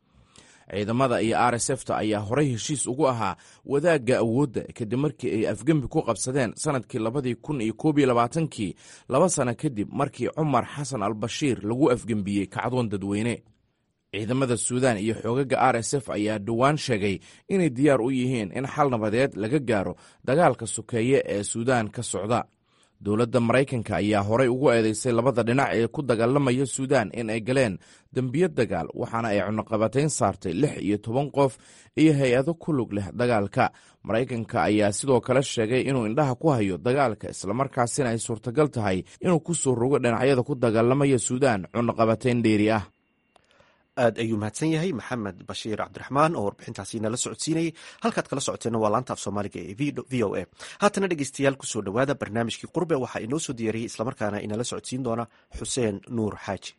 ciidamada iyo r s f ta ayaa horey heshiis ugu ahaa wadaagga awoodda kadib markii ay afgembi ku qabsadeen sanadkii labadii kun iyo koob iyo labaatankii laba sano kadib markii cumar xasan al bashiir lagu afgembiyey kacdoon dadweyne ciidamada suudaan iyo xoogaga r s f ayaa dhowaan sheegay inay diyaar u yihiin in xal nabadeed laga gaaro dagaalka sokeeye ee suudaan ka socda dowladda maraykanka ayaa horey ugu eedeysay labada dhinac ee ku dagaalamaya suudaan in ay galeen dembiyo dagaal waxaana ay cunuqabatayn saartay lix iyo toban qof iyo hay-ado ku lug leh dagaalka maraykanka ayaa sidoo kale sheegay inuu indhaha ku hayo dagaalka islamarkaasina ay suurtagal tahay inuu ku soo rogo dhinacyada ku dagaalamaya suudaan cunuqabatayn dheeri ah aad ayuu mahadsan yahay maxamed bashiir cabdiraxmaan oo warbixintaasi nala socodsiinayay halkaad kala socoteenna waa laanta af soomaaliga ee v o a haatana dhegeystayaal kusoo dhowaada barnaamijkii qurbe waxaa inoo soo diyaariyey islamarkaana inala socodsiin doona xuseen nuur xaaji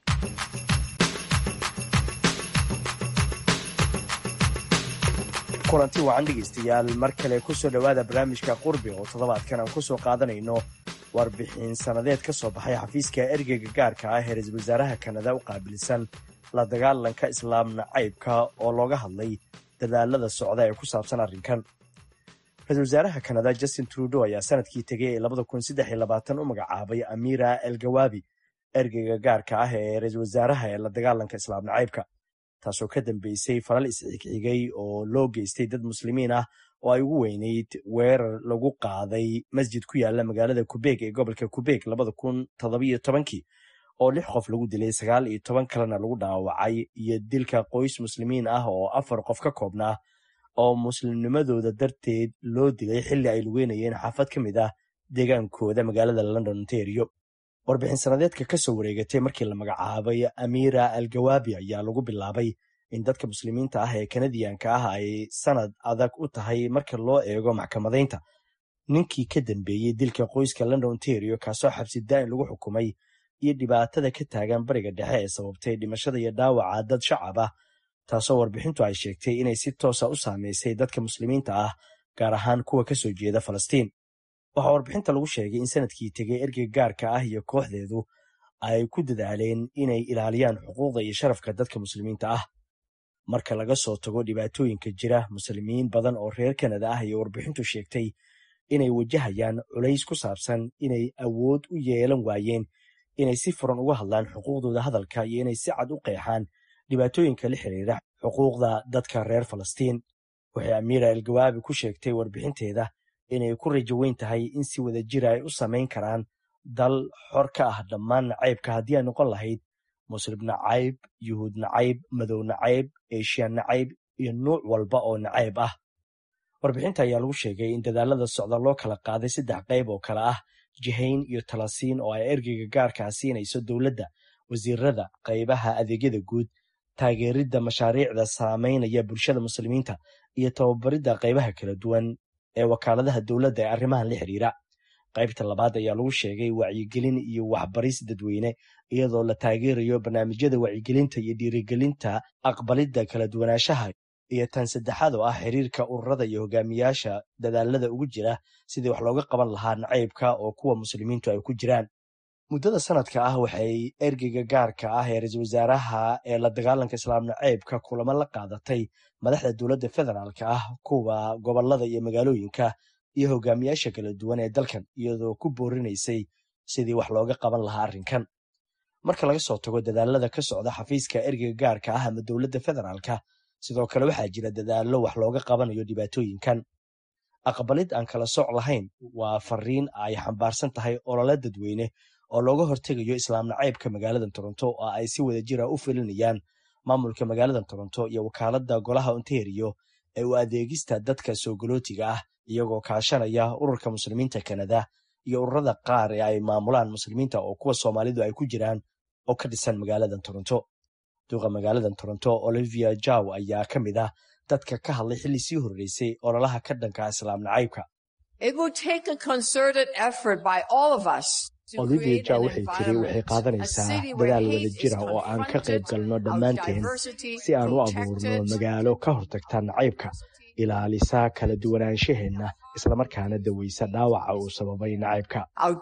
kulanti wacan dhegeystayaal mar kale kusoo dhowaada barnaamijka qurbe oo toddobaadkan aan kusoo qaadanayno warbixin sannadeed ka soo baxay xafiiska ergeyga gaarka ah ee ra-iisul wasaaraha kanada u qaabilsan la dagaalanka islaam nacaybka oo looga hadlay dadaalada socda ee ku saabsan arrinkan ra-isul wasaaraha kanada justin trudeau ayaa sanadkii tegay ee labada kun saddex iyo labaatan u magacaabay amira elgawabi ergeyga gaarka ah ee ra-iisul wasaaraha ee la dagaalanka islaam nacaybka taasoo ka dambeysay falal isxigxigay oo loo geystay dad muslimiin ah oo ay ugu weyneyd weerar lagu qaaday masjid ku yaala magaalada kubeeg ee gobolka kubeeg labada kun toddobiyo tobankii oo lix qof lagu dilay sagaal iyo toban kalena lagu dhaawacay iyo dilka qoys muslimiin ah oo afar qof ka koobnaa oo muslimnimadooda darteed loo dilay xilli ay lugeynayeen xaafad ka mid ah deegaankooda magaalada london ontario warbixin sanadeedka ka soo wareegatay markii la magacaabay amira algawaabi ayaa lagu bilaabay in dadka muslimiinta ah ee kanadiyanka ah ay sanad adag u tahay marka loo eego maxkamadaynta ninkii ka dambeeyey dilka qoyska london ontario kaasoo xabsi daa'in lagu xukumay iyo dhibaatada ka taagan bariga dhexe ee sababtay dhimashada iyo dhaawaca dad shacab ah taasoo warbixintu ay sheegtay inay si toosa u saameysay dadka muslimiinta ah gaar ahaan kuwa ka soo jeeda falastiin waxaa warbixinta lagu sheegay in sanadkii tegay ergeyga gaarka ah iyo kooxdeedu ay ku dadaaleen inay ilaaliyaan xuquuqda iyo sharafka dadka muslimiinta ah marka laga soo tago dhibaatooyinka jira muslimiin badan oo reer kanada ah iyo warbixintu sheegtay inay wajahayaan culays ku saabsan inay awood u yeelan waayeen inay si furan uga hadlaan xuquuqdooda hadalka iyo inay si cad u qeexaan dhibaatooyinka la xiriira xuquuqda dadka reer falastiin waxay amiira elgawaabi ku sheegtay warbixinteeda inay ku rajo weyn tahay in si wada jira ay u samayn karaan dal xor ka ah dhammaan nacaybka haddii ay noqon lahayd muslim nacayb yuhuud nacayb madow nacayb eshiya nacayb iyo nuuc walba oo nacayb ah warbixinta ayaa lagu sheegay in dadaalada socda loo kala qaaday saddex qayb oo kale ah jihayn iyo talasiin oo ay ergeyga gaarkaa siinayso dowladda wasiirada qaybaha adeegyada guud taageeridda mashaariicda saameynaya bulshada muslimiinta iyo tababaridda qaybaha kala duwan ee wakaaladaha dowladda ee arrimahan la xidhiira qaybta labaad ayaa lagu sheegay wacyigelin iyo waxbaris dadweyne iyadoo la taageerayo barnaamijyada wacyigelinta iyo dhiirigelinta aqbalidda kala duwanaanshaha iyo tan saddexaad oo ah xiriirka ururada iyo hogaamiyaasha dadaalada ugu jira sidii wax looga qaban lahaa nacaybka oo kuwa muslimiintu ay ku jiraan muddada sanadka ah waxay ergeyga gaarka ah ee ra-iisul wasaaraha ee la dagaalanka islaam nacaybka kulamo la qaadatay madaxda dowladda federaalka ah kuwa gobolada iyo magaalooyinka iyo hogaamiyaasha kala duwan ee dalkan iyadoo ku boorinaysay sidii wax looga qaban lahaa arrinkan marka laga soo tago dadaalada ka socda xafiiska ergeyga gaarka ah ama dowladda federaalka sidoo kale waxaa jira dadaallo wax looga qabanayo dhibaatooyinkan aqbalid aan kala soc lahayn waa fariin ay xambaarsan tahay olole dadweyne oo looga hortegayo islaam nacaybka magaalada toronto oo ay si wada jira u filinayaan maamulka magaalada toronto iyo wakaaladda golaha ontario ee u adeegista dadka soogolootiga ah iyagoo kaashanaya ururka muslimiinta kanada iyo ururada qaar ee ay maamulaan muslimiinta oo kuwa soomaalidu ay ku jiraan oo ka dhisan magaalada toronto duqa magaalada toronto olivia jaw ayaa ka mid ah dadka ka hadlay xilli sii horreysay ololaha ka dhanka islaam nacaybka olivia jaw waxay tiri waxay qaadanaysaa dadaal wada jira oo aan ka qayb galno dhammaanteen si aan u abuurno magaalo ka hortagta nacaybka ilaalisa kala duwanaanshaheenna islamarkaana daweysa dhaawaca uu sababay nacaybka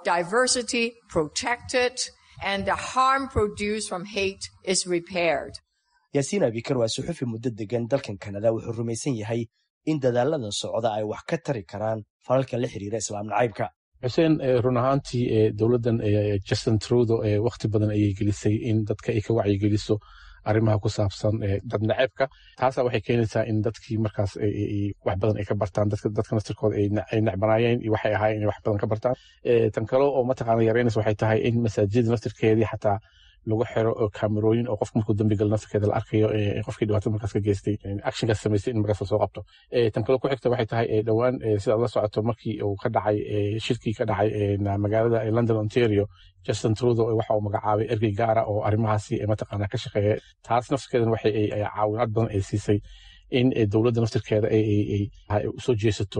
yaasiin abikar waa suxufi muddo degan dalkan kanada wuxuu rumaysan yahay in dadaaladan socda ay wax ka tari karaan falalka la xiriira islaam nacaybka xuseen run ahaantii dowladdan justin trudo wakhti badan ayay gelisay in dadka ay ka wacyigeliso arrimaha ku saabsan dad naceebka taasa waxay keenaysaa in dadkii markaas wax badan ay ka bartaan dadka naftirkooda ay necbanaayeen iyo waxay ahaayeen inay wax badan ka bartaan tan kale oo mataqaana yaraynaysa waxay tahay in masaajida naftirkeedii xataa lagu xiro kaamerooyin oo qofka markuu dambi galo naftirkeeda la arkayo qofkii dhibaato markaas ka geystay actionkaas samaystay in markaas lasoo qabto tan kale ku xigta waxay tahay dhowaan sidaad la socoto markii uu ka dhacay shirkii ka dhacay magaalada london ontario justin trudo waxa uu magacaabay ergey gaara oo arrimahaasi mataqaana ka shaqeeya taas naftirkeedan waxay caawinaad badan ay siisay in dowladda naftirkeeda ay usoo jeesato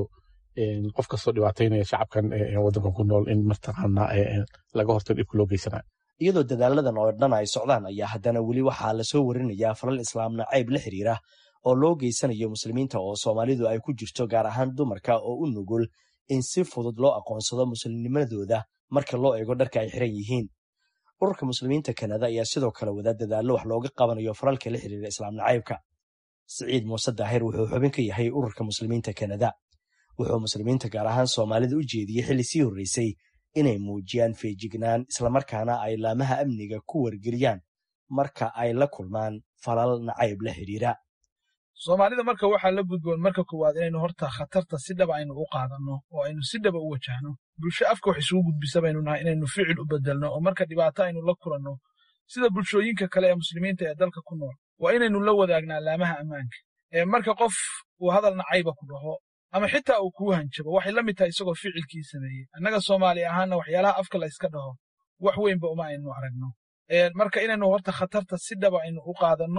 qof kastoo dhibaataynaya shacabkan waddankan ku nool in mataqaana laga hortago dhibka loo geysanayo iyadoo dadaaladan oo dhan ay socdaan ayaa haddana weli waxaa lasoo warinayaa falal islaam nacayb la xiriira oo loo geysanayo muslimiinta oo soomaalidu ay ku jirto gaar ahaan dumarka oo u nugul in si fudud loo aqoonsado muslimnimadooda marka loo eego dharka ay xiran yihiin ururka muslimiinta kanada ayaa sidoo kale wada dadaallo wax looga qabanayo falalka la xiriira islaam nacaybka siciid muuse daahir wuxuu xubin ka yahay ururka muslimiinta kanada wuxuu muslimiinta gaar ahaan soomaalida u jeediyey xilli sii horreysay inay muujiyaan feejignaan islamarkaana ay laamaha amniga ku wargeliyaan marka ay la kulmaan falal nacayb la xidhiira soomaalida marka waxaa la gudboon marka koowaad inaynu horta khatarta si dhaba aynu u qaadanno oo aynu si dhaba u wajahno bulsho afka wax isugu gudbisa baynu nahay inaynu ficil u bedelno oo marka dhibaato aynu la kulanno sida bulshooyinka kale ee muslimiinta ee dalka ku nool waa inaynu la wadaagnaa laamaha ammaanka ee marka qof uu hadal nacayba ku dhaho ama xitaa uu kuu hanjabo waxay la mid tahay isagoo ficilkii sameeyey annaga soomaali ahaanna waxyaalaha afka la yska dhaho wax weynba uma aynu aragno marka inaynu horta khatarta si dhaba aynu u qaadanno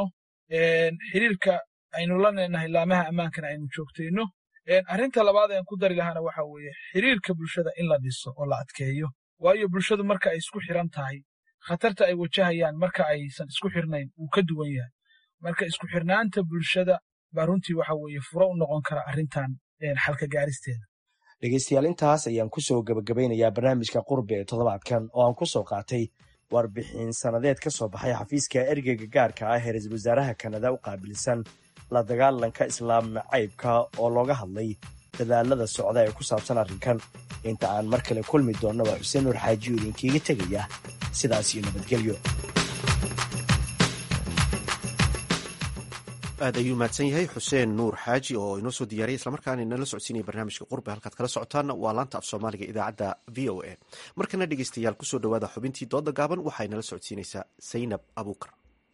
xiriirka aynu la leenahay laamaha ammaankana aynu joogtayno arrinta labaad aan ku dari lahaana waxa weeye xiriirka bulshada in la dhiso oo la adkeeyo waayo bulshadu marka ay isku xiran tahay khatarta ay wajahayaan marka aysan isku xirnayn wuu ka duwan yahay marka isku xirnaanta bulshada baa runtii waxa weeye furo u noqon kara arrintan xalka gaaristeeda dhegaystayaal intaas ayaan ku soo gebagabaynayaa barnaamijka qurbi ee toddobaadkan oo aan ku soo qaatay warbixin sannadeed ka soo baxay xafiiska ergeyga gaarka ah ee ra-iisul wasaaraha kanada u qaabilsan la dagaalanka islaam nacaybka oo looga hadlay dadaalada socda ee ku saabsan arrinkan inta aan mar kale kulmi doonna waa xuseen nuur xaajiyo idinkiiga tegaya sidaas iyo nabadgelyo aad ayuu mahadsan yahay xuseen nuur xaaji oo inoo soo diyaariyay islamarkaana inala socodsiinaya barnaamijka qurbe halkaad kala socotaan waa laanta af soomaaliga idaacadda v o a markana dhegeystayaal kusoo dhawaada xubintii dooda gaaban waxay nala socodsiinaysaa saynab abuukar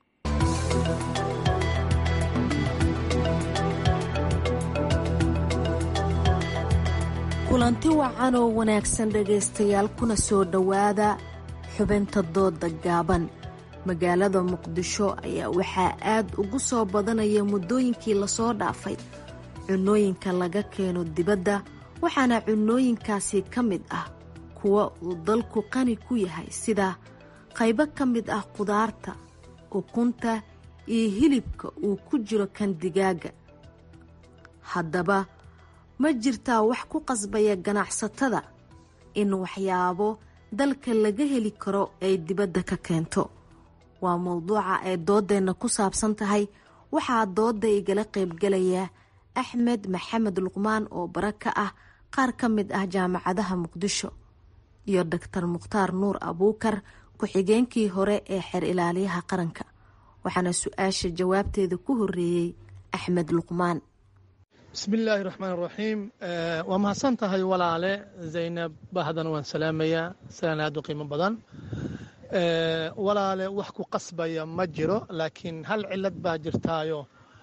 kulanti wacan oo wanaagsan dhegaystayaal kuna soo dhowaada xubinta dooda gaaban magaalada muqdisho ayaa waxaa aad ugu soo badanaya muddooyinkii lasoo dhaafay cunooyinka laga keeno dibadda waxaana cunooyinkaasi ka mid ah kuwa uu dalku qani ku yahay sida qaybo ka mid ah qudaarta ukunta iyo hilibka uu ku jiro kan digaaga haddaba ma jirtaa wax ku qasbaya ganacsatada in waxyaabo dalka laga heli karo ay dibadda ka keento waa mowduuca ay doodeenna ku saabsan tahay waxaa doodda igala qaybgalaya axmed maxamed luqmaan oo bara ka ah qaar ka mid ah jaamacadaha muqdisho iyo doctor mukhtaar nuur abuukar ku-xigeenkii hore ee xeer ilaaliyaha qaranka waxaana su-aasha jawaabteeda ku horeeyey axmed luqmaan bismillaahi raxmaan raxiim waa mahadsan tahay walaale zaynab bahdan waan salaamayaa salaan aad u qiimo badan walaale wax ku qasbaya ma jiro laakiin hal cilad baa jirtaayo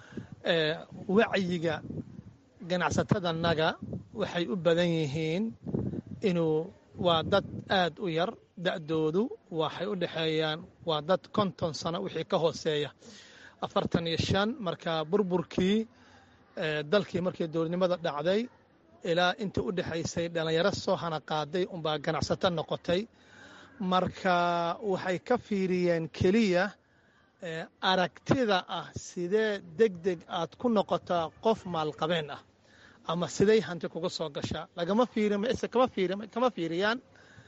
wacyiga ganacsatadanaga waxay u badan yihiin inuu waa dad aad u yar da'doodu waxay u dhexeeyaan waa dad konton sano wixii ka hooseeya afartan iyo shan marka burburkii dalkii markii dowladnimada dhacday ilaa intii u dhexaysay dhallinyaro soo hana qaaday unbaa ganacsato noqotay marka waxay ka fiiriyeen keliya aragtida ah sidee deg deg aad ku noqotaa qof maalqabeen ah ama siday hanti kuga soo gashaa lagama fiirise kama fiiriyaan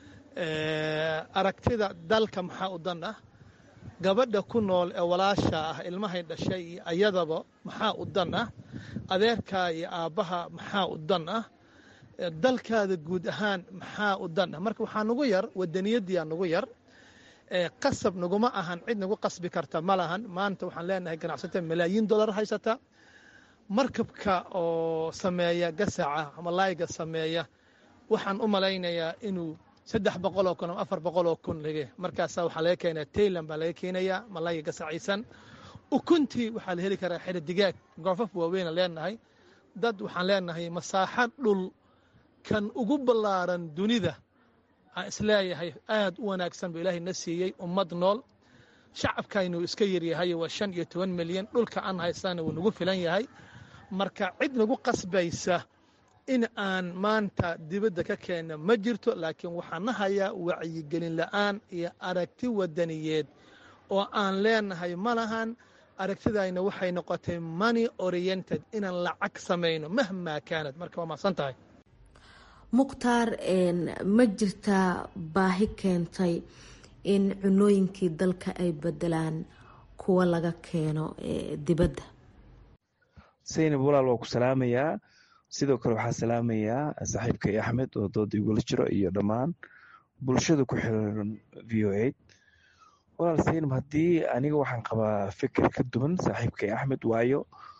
aragtida dalka maxaa u dan ah gabadha ku nool ee walaasha ah ilmahay dhashay iyo ayadaba maxaa u dan ah adeerkaa iyo aabbaha maxaa u dan ah dalkaada guud ahaan maxaa u dan ah marka waxaa nugu yar wadaniyadiyaa nugu yar qasab naguma ahan cid nagu qasbi karta ma lahan maanta waxaan leenahay ganacsata malaayiin dollar haysata markabka oo sameeya gasaca malaayga sameeya waxaan u malaynayaa inuu saddex boqoloo kun ama afar boqoloo kun lege markaasaa waxaa laga keenaya tayland baa laga keenayaa malaayga gasaciisan ukuntii waxaa la heli karaa xero digaag goofaf waaweyna leenahay dad waxaan leenahay masaaxo dhul kan ugu ballaaran dunida aan isleeyahay aad u wanaagsan buu ilaahay na siiyey ummad nool shacabkaynu iska yaryahay waa shan iyo toban milyan dhulka aan haysana wuu nagu filan yahay marka cid nagu qasbaysa in aan maanta dibadda ka keenno ma jirto laakiin waxaan na hayaa wacyigelin la'aan iyo aragti wadaniyeed oo aan leenahay ma lahan aragtidayna waxay noqotay money oriented inaan lacag samayno mahmaa kaanad marka waa mahadsan tahay mukhtaar ma jirtaa baahi keentay in cunooyinkii dalka ay bedelaan kuwa laga keeno dibadda saynab walaal waa ku salaamayaa sidoo kale waxaa salaamayaa saaxiibkay axmed oo dooda igula jiro iyo dhammaan bulshada ku xiran v o eight walaal saynab haddii aniga waxaan qabaa fikir ka duwan saaxiibkay axmed waayo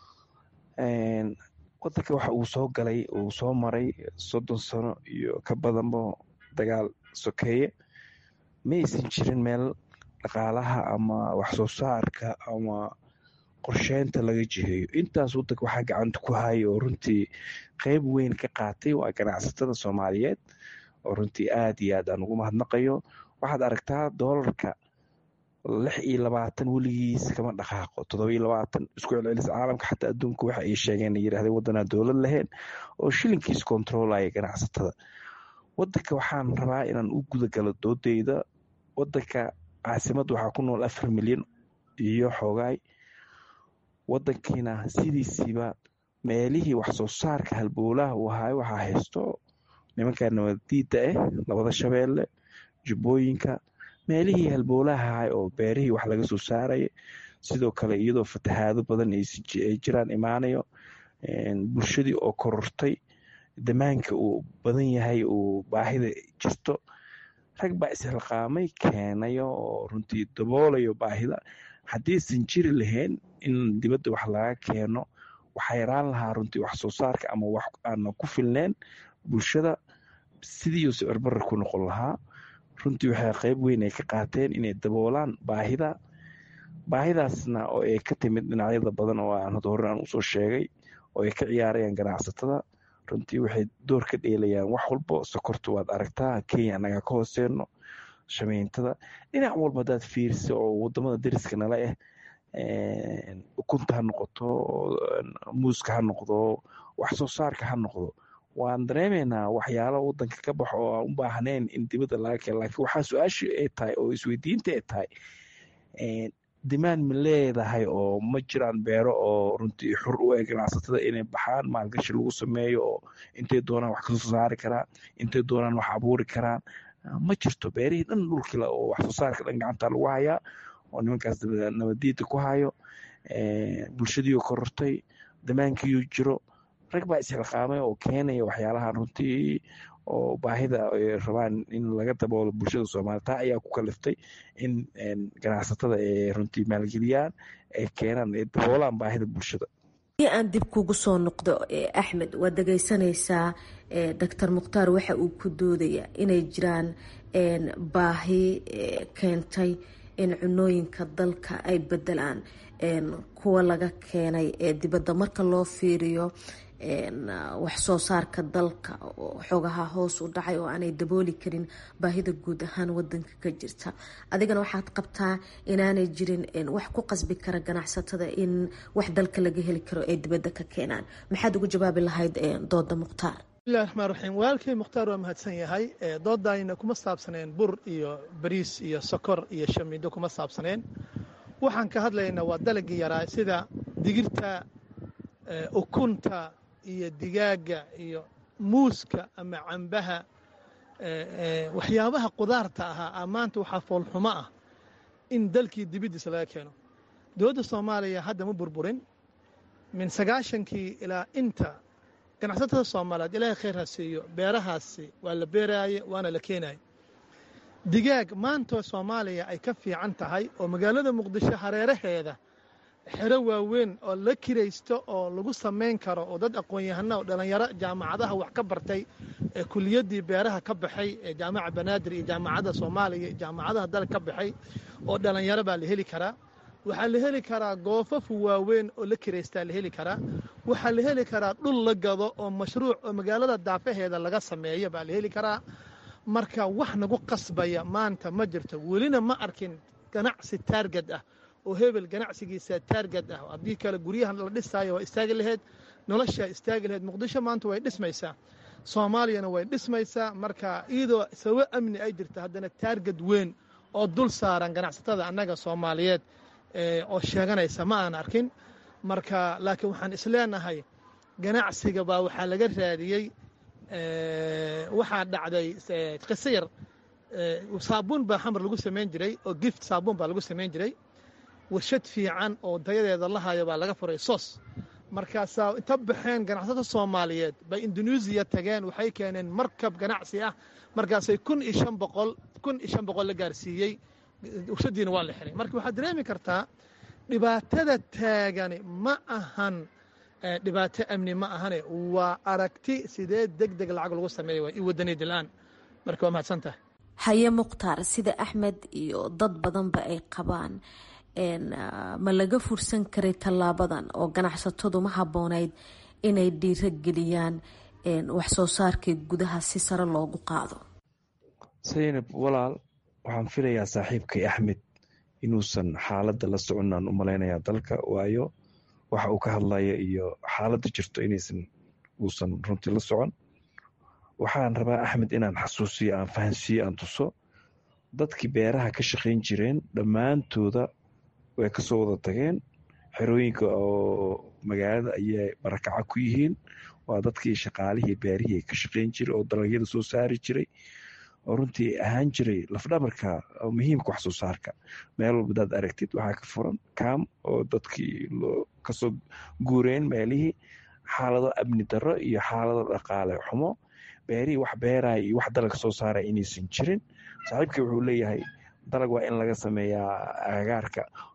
wadanka waxa uu soo galay uu soo maray soddon sano iyo ka badanba dagaal sokeeye ma aysan jirin meel dhaqaalaha ama waxsoo saarka ama qorsheynta laga jiheeyo intaas wadanka waxaa gacanta ku haya oo runtii qeyb weyn ka qaatay waa ganacsatada soomaaliyeed oo runtii aad iyo aad aan ugu mahadnaqayo waxaad aragtaa doolarka lix iyo labaatan weligiis kama dhaqaaqo toddoba iyo labaatan isku celcelis caalamka xataa adduunka waxa ay sheegeen yirahdeen waddanaa dowlad lahayn oo shilinkiis kontroolaya ganacsatada wadanka waxaan rabaa inaan u gudagalo doodeyda wadanka caasimadda waxaa ku nool afar milyan iyo xoogaay wadankiina sidiisiiba meelihii waxsoo saarka halbowlaha uu ahaay waxaa haysto nimanka nabadiida ah labada shabeelle jubbooyinka meelihii halbowlaha ahay oo beerihii wax laga soo saaraya sidoo kale iyadoo fatahaado badan ay jiraan imaanayo bulshadii oo korortay damaanka uu badan yahay uu baahida jirto rag baa ishilqaamay keenayo oo runtii daboolayo baahida haddaysan jiri lahayn in dibadda wax laga keeno waxaa yaraan lahaa runtii wax soo saarka ama wax aana ku filneen bulshada sidiiuu sicir barar ku noqon lahaa runtii waxay qayb weyn ay ka qaateen inay daboolaan baahida baahidaasna oo ay ka timid dhinacyada badan oo aan hada hore aan usoo sheegay oo ay ka ciyaarayaan ganacsatada runtii waxay door ka dheelayaan wax walbo sokorta waad aragtaa kenya annaga ka hooseeno shamiintada dhinac walba hadaad fiirisa oo wadamada dariska nala ah ukunta ha noqoto muuska ha noqdo wax soo saarka ha noqdo waan dareemaynaa waxyaalo wadanka ka baxo oo aan u baahnayn in dibadda laga keeno laakiin waxaa su-aasha ay tahay oo isweydiinta ay tahay dimaan ma leedahay oo ma jiraan beero oo runtii xur u eg ganacsatada inay baxaan maalgashi lagu sameeyo oo intay doonaan wax kasoo saari karaan intay doonaan wax abuuri karaan ma jirto beerihii dhan dhulkila oo wax soo saarka dhan gacanta lagu hayaa oo nimankaas nabadiida ku hayo bulshadiiu korortay damaankiiu jiro rag baa isxilqaamay oo keenaya waxyaalahan runtii oo baahida ay rabaan in laga daboolo bulshada soomaliya taa ayaa ku kaliftay in ganacsatada ay runtii maalgeliyaan ay keenaan ay daboolaan baahida bulshada si aan dib kugu soo noqdo axmed waad dhegeysanaysaa doctor mukhtaar waxa uu ku doodaya inay jiraan baahi keentay in cunooyinka dalka ay bedelaan kuwa laga keenay ee dibadda marka loo fiiriyo wax soo saarka dalka oo xoogaha hoos u dhacay oo aanay dabooli karin baahida guud ahaan wadanka ka jirta adigana waxaad qabtaa inaanay jirin wax ku qasbi kara ganacsatada in wax dalka laga heli karo ay dibadda ka keenaan maxaad ugu jawaabi lahayd dooda mukhtaar bismillahi raxmaan raxiim walaalkay mukhtaar waa mahadsan yahay doodayna kuma saabsaneen bur iyo bariis iyo sokor iyo shamiindo kuma saabsaneen waxaan ka hadlaynaa waa dalagii yaraa sida digirta ukunta iyo digaaga iyo muuska ama cambaha waxyaabaha qudaarta ahaa maanta waxaa foolxumo ah in dalkii dibiddiisa laga keeno dowladda soomaaliya hadda ma burburin min sagaashankii ilaa inta ganacsatada soomaaliyeed ilaahay khayr ha siiyo beerahaasi waa la beeraaye waana la keenaye digaag maantoo soomaaliya ay ka fiican tahay oo magaalada muqdisho hareeraheeda xero waaweyn oo la kiraysto oo lagu samayn karo oo dad aqoon-yahana oo dhallinyaro jaamacadaha wax ka bartay ee kuliyaddii beeraha ka baxay ee jaamaca banaadir iyo jaamacadda soomaaliya iyo jaamacadaha dalka ka baxay oo dhallinyaro baa la heli karaa waxaa la heli karaa goofafu waaweyn oo la kiraystaa la heli karaa waxaa la heli karaa dhul la gado oo mashruuc oo magaalada daafaheeda laga sameeyo baa la heli karaa marka wax nagu qasbaya maanta ma jirto welina ma arkin ganacsi taargad ah oo hebel ganacsigiisa taargad ah haddii kale guryahan la dhisaayo waa istaagi laheyd noloshaa istaagi laheyd muqdisho maanta way dhismaysaa soomaaliyana way dhismaysaa marka iyadoo sababo amni ay jirta haddana taargad weyn oo dul saaran ganacsatada annaga soomaaliyeed oo sheeganaysa ma aan arkin marka laakiin waxaan isleenahay ganacsiga baa waxaa laga raadiyey waxaa dhacday qiso yar saabuun baa xamar lagu samayn jiray oo gift saabuun baa lagu samayn jiray warshad fiican oo dayadeeda la hayo baa laga furay sos markaasaa inta baxeen ganacsato soomaaliyeed bay indoneesiya tageen waxay keeneen markab ganacsi ah markaasay kun iyo shan boqol kun iyo shan boqol la gaarsiiyey warshadiina waa la xiray marka waxaad dareemi kartaa dhibaatada taagani ma ahan dhibaato amni ma ahane waa aragti sidee deg deg lacag lagu sameeya waa i wadaniyad la-aan marka waa mahadsan tahay haye mukhtaar sida axmed iyo dad badanba ay qabaan ma laga fursan karay tallaabadan oo ganacsatadu ma habboonayd inay dhiiro geliyaan wax soo saarkii gudaha si sare loogu qaado saynab walaal waxaan filayaa saaxiibkay axmed inuusan xaaladda la socon aan u malaynayaa dalka waayo waxa uu ka hadlaya iyo xaaladda jirto inaysan uusan runtii la socon waxaan rabaa axmed inaan xasuusiyo aan fahansiiyo aan tuso dadkii beeraha ka shaqayn jireen dhammaantooda way kasoo wada tageen xerooyinka oo magaalada ayay barakaca ku yihiin waa dadkii shaqaalihii beerihii ka shaqayn jiray oo dalagyada soo saari jiray oo runtii ahaan jiray lafdhabarka muhiimka wax soo saarka meel walba hadaad aragtid waxaa ka furan kaam oo dadkii kasoo guureen meelihii xaalado amni darro iyo xaalado dhaqaale xumo beerihii wax beeraya iyo wax dalag soo saaraya inaysan jirin saaxiibkii wuxuu leeyahay dalag waa in laga sameeyaa agagaarka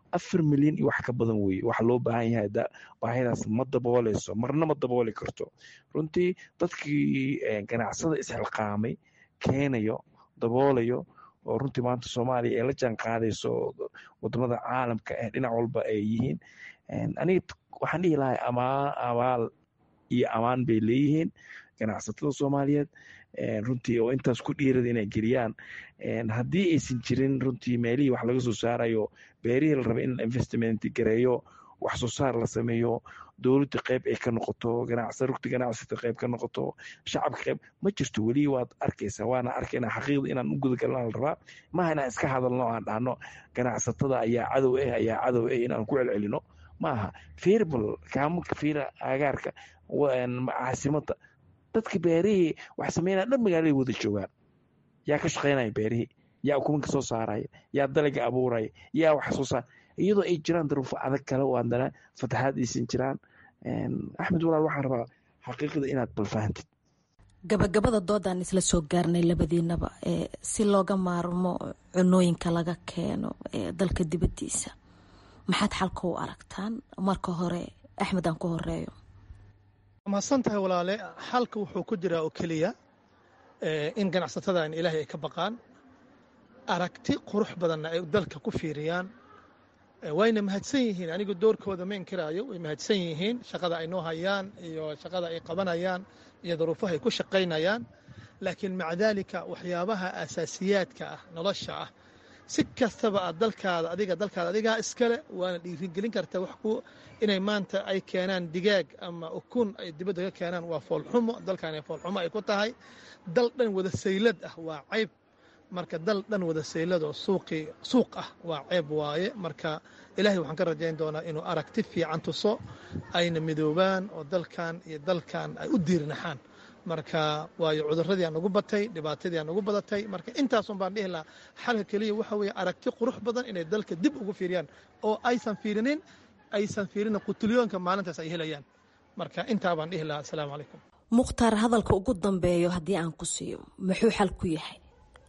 afar milyan iyo wax ka badan weeye waxa loo baahan yahay baahidaas ma dabooleyso marna ma dabooli karto runtii dadkii ganacsada isxilqaamay keenayo daboolayo oo runtii maanta soomaaliya ee la jaan qaadayso wadamada caalamka ee dhinac walba ay yihiin aniga waxaan dhihi lahay amaan abaal iyo amaan bay leeyihiin ganacsatada soomaaliyeed runtii oo intaas ku dhiirada inay geliyaan haddii aysan jirin runtii meelihii wax laga soo saarayo beerihii la raba in la investment gareeyo wax soo saar la sameeyo dowladda qayb ay ka noqoto rugta ganacsata qayb ka noqoto shacabka qayb ma jirto weli waad arkaysaa waana arkayna xaqiiqda inaan u gudagalna la rabaa maaha inaan iska hadalno aan dhahno ganacsatada ayaa cadow ah ayaa cadow ah inaan ku celcelino maaha firbal kaamunka fiira agaarka caasimada dadka beerihii wax sameynaya dhan magaaladay wada joogaan yaa ka shaqaynaya beerihii yaa ukumanka soo saaraya yaa dalaga abuuraya yaa wax soo saar iyadoo ay jiraan daruufo adag kale oo haddana fataxaad aysan jiraan axmed walaal waxaan rabaa xaqiiqda inaad balfahantid gabagabada doodaan isla soo gaarnay labadiinaba si looga maarmo cunooyinka laga keeno dalka dibadiisa maxaad xalka u aragtaan marka hore axmed aan ku horeeyo mahadsan tahay walaale xalka wuxuu ku jiraa oo keliya in ganacsatadan ilaahay ay ka baqaan aragti qurux badanna ay dalka ku fiiriyaan wayna mahadsan yihiin anigu doorkooda ma inkiraayo way mahadsan yihiin shaqada ay noo hayaan iyo shaqada ay qabanayaan iyo daruufaha ay ku shaqaynayaan laakiin maca daalika waxyaabaha asaasiyaadka ah nolosha ah si kastaba aad dalkaada adiga dalkaada adigaa iskale waana dhiirigelin kartaa wax ku inay maanta ay keenaan digaag ama ukun ay dibadda ka keenaan waa foolxumo dalkaani foolxumo ay ku tahay dal dhan wada saylad ah waa cayb marka dal dhan wada sayladoo suuqii suuq ah waa ceeb waaye marka ilaahay waxaan ka rajayn doonaa inuu aragti fiican tuso ayna midoobaan oo dalkan iyo dalkan ay u diirnaxaan marka waayo cuduradii aan ugu batay dhibaatadii aan ugu badatay marka intaasun baan dhihi lahaa xalka keliya waxa weeye aragti qurux badan inay dalka dib ugu fiiriyaan oo aysan fiirinin aysan fiirinin qutulyoonka maalintaas ay helayaan marka intaa baan dhihi lahaa asalaamu calaykum mukhtaar hadalka ugu dambeeyo haddii aan ku siiyo muxuu xal ku yahay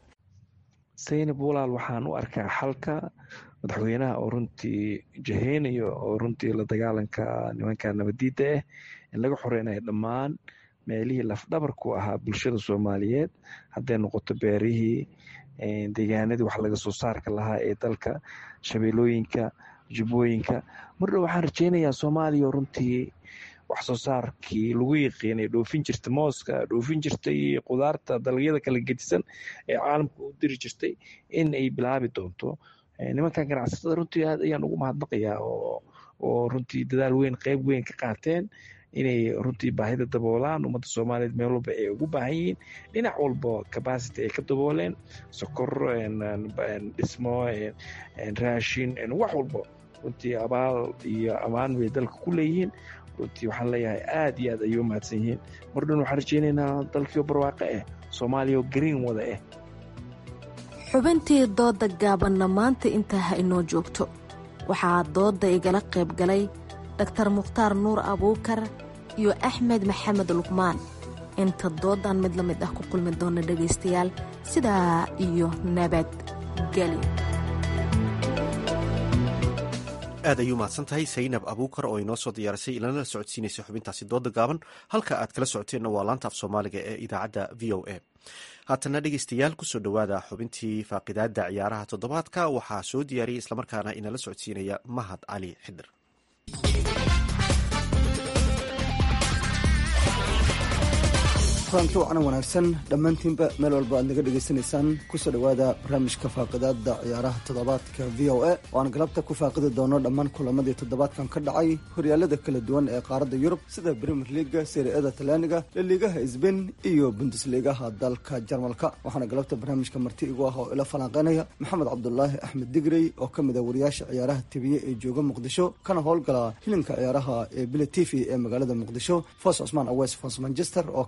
saynab walaal waxaan u arkaa xalka madaxweynaha oo runtii jaheynayo oo runtii la dagaalanka nimanka nabadiidda ah in laga xoreynayo dhammaan meelihii lafdhabarku ahaa bulshada soomaaliyeed hadday noqoto beerihii deegaanadii wax laga soo saarka lahaa ee dalka shabeelooyinka jubbooyinka mardhow waxaan rajeynayaa soomaaliya oo runtii wax soo saarkii lagu yiqiinay dhoofin jirta mooska dhoofin jirtay qudaarta dalagyada kala gedisan ee caalamka u diri jirtay in ay bilaabi doonto nimankan ganacsatada runtii aad ayaan ugu mahadnaqayaa oo runtii dadaal weyn qeyb weyn ka qaateen inay runtii baahida daboolaan ummadda soomaaliyeed meel walba ay ugu baahan yihiin dhinac walba capacity ay ka dabooleen sokor dhismo raashin wax walba runtii abaal iyo ammaan bay dalka ku leeyihiin runtii waxaan leeyahay aad iyo aad ayay u mahadsan yihiin mar dhan waxaan rajeynaynaa dalkiio barwaaqo ah soomaaliya oo green wada ah xubintii dooda gaabanna maanta intaa ha inoo joogto waxaa doodda igala qayb galay daktar mukhtaar nuur abuukar iyo axmed maxamed luqmaan inta doodan mid la mid ah ku kulmi doona dhegaystayaal sidaa iyo nabadgelyo aad ayuu mahadsan tahay saynab abuukar oo inoo soo diyaarisay ilana la socodsiinaysa xubintaasi dooda gaaban halka aad kala socoteenna waa laanta af soomaaliga ee idaacadda v o a haatana dhegeystayaal kusoo dhowaada xubintii faaqidaada ciyaaraha toddobaadka waxaa soo diyaariyay islamarkaana inala socodsiinaya mahad cali xidir kulanti wacan wanaagsan dhammaantiinba meel walba aad naga dhegaysanaysaan kusoo dhowaada barnaamijka faaqidaada ciyaaraha toddobaadka v o a oo aan galabta ku faaqidi doono dhammaan kulamadii toddobaadkan ka dhacay horyaalada kala duwan ee qaaradda yurub sida brimier liaga seriada talyaaniga laliigaha sbain iyo bundesliigaha dalka jarmalka waxaana galabta barnaamijka marti igu ah oo ila falanqeynaya maxamed cabdulaahi axmed digrey oo ka mid a wariyaasha ciyaaraha tibiye ee jooga muqdisho kana howlgala hilinka ciyaaraha ee bila t v ee magaalada muqdisho foos cusmaan aweys foos manchester oo ka mid ah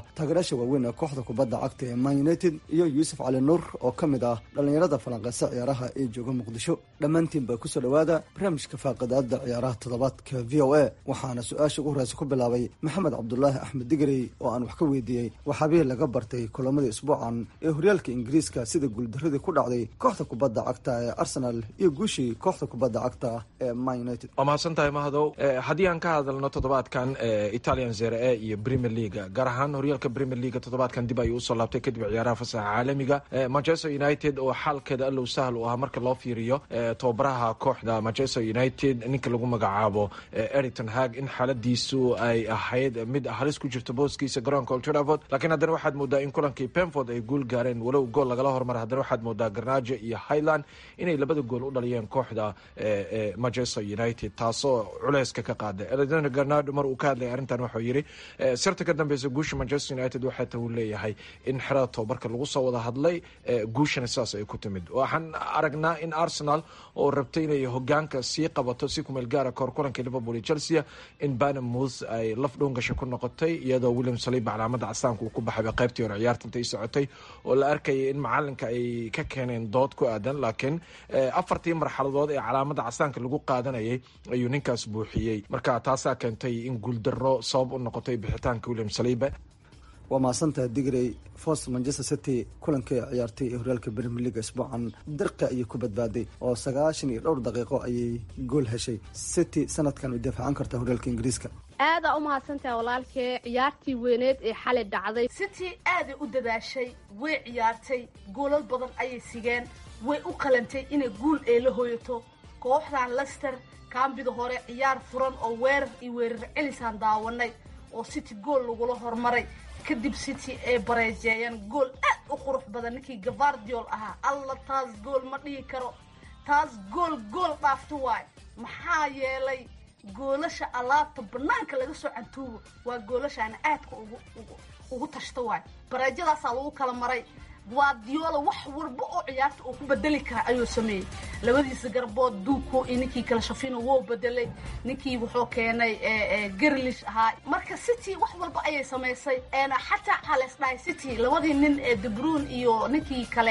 taageerayaasha waaweyn ee kooxda kubadda cagta ee man united iyo yuusuf cali nuur oo ka mid ah dhallinyarada falanqeysa ciyaaraha ee jooga muqdisho dhammaantiinba kusoo dhowaada barnaamijka faaqidaada ciyaaraha toddobaadka v o a waxaana su-aasha ugu horeysa ku bilaabay maxamed cabdulaahi axmed digrey oo aan wax ka weydiiyey waxaabihii laga bartay kulamadii isbuucan ee horyaalka ingiriiska sida guuldaradii ku dhacday kooxda kubadda cagta ee arsenal iyo guushii kooxda kubadda cagta ee man united waa mahadsan tahay mahadow haddii aan ka hadalno toddobaadkan italian zere e iyo premier leaga gaar ahaan horyaalka premier leaga toddobaadkan dib ayuu usoo laabtay kadib ciyaaraha fasaxa caalamiga manchester united oo xaalkeeda allow sahal u ah marka loo fiiriyo tobabaraha kooxda manchester united ninka lagu magacaabo eriton hag in xaaladiisu ay ahayd mid halis ku jirto booskiisa garoonka old trafford laakiin haddana waxaad moodaa in kulankii penford ay guul gaareen walow gool lagala hormara haddana waxaad moodaa garnaajo iyo highland inay labada gool u dhaliyeen kooxda manchester united taasoo culeyska ka qaada alexander garnado mar uu ka hadlaya arrintan wuxuu yidhi sirta ka dambeysa guusha manchester united waxaa ta uu leeyahay in xerada tobabarka lagu soo wada hadlay guushana sidaas ay ku timid waxaan aragnaa in arsenal oo rabtay inay hogaanka sii qabato si kumeel gaara kahor kulankii liverpool iyo chelsea in banamouth ay laf dhowngasha ku noqotay iyadoo william saliiba calaamada castaanka uu ku baxayba qaybtii hore ciyaarta intay socotay oo la arkayay in macalinka ay ka keeneen dood ku aadan laakiin afartii marxaladood ee calaamada castaanka lagu qaadanayay ayuu ninkaas buuxiyey marka taasaa keentay in guuldaro sabab u noqotay bixitaanka william saliiba waa mahadsantaha digrey fos manchester city kulankii ciyaartay ee horyaalka premier leaga isbuucan dirqa ayay ku badbaaday oo sagaashan iyo dhowr daqiiqo ayay gool heshay city sanadkan way daafacan kartaa horyaalka ingiriiska aadaa u mahadsantaha walaalkee ciyaartii weyneed ee xalay dhacday city aaday u dadaashay way ciyaartay goolal badan ayay sigeen way u qalantay inay guul ee la hooyato kooxdan lester kaambida hore ciyaar furan oo weerar iyo weerar celisaan daawanay oo city gool lagula hormaray kadib city ay bareejeeyeen gool aad u qurux badan ninkii gavardiol ahaa alla taas gool ma dhihi karo taas gool gool dhaafto waay maxaa yeelay goolasha alaabta banaanka laga soo cantuubo waa goolashaana aadka ugu ugu tashta waay bareejadaasaa lagu kala maray guardiola wax walba oo ciyaarta uu ku bedeli kara ayuu sameeyey labadiisa garbood duuko iyo ninkii kala shafino wou bedelay ninkii wuxuu keenay garlish ahaa marka city wax walba ayay samaysay xataa waxaa lees dhahay city labadii nin ee debruun iyo ninkii kale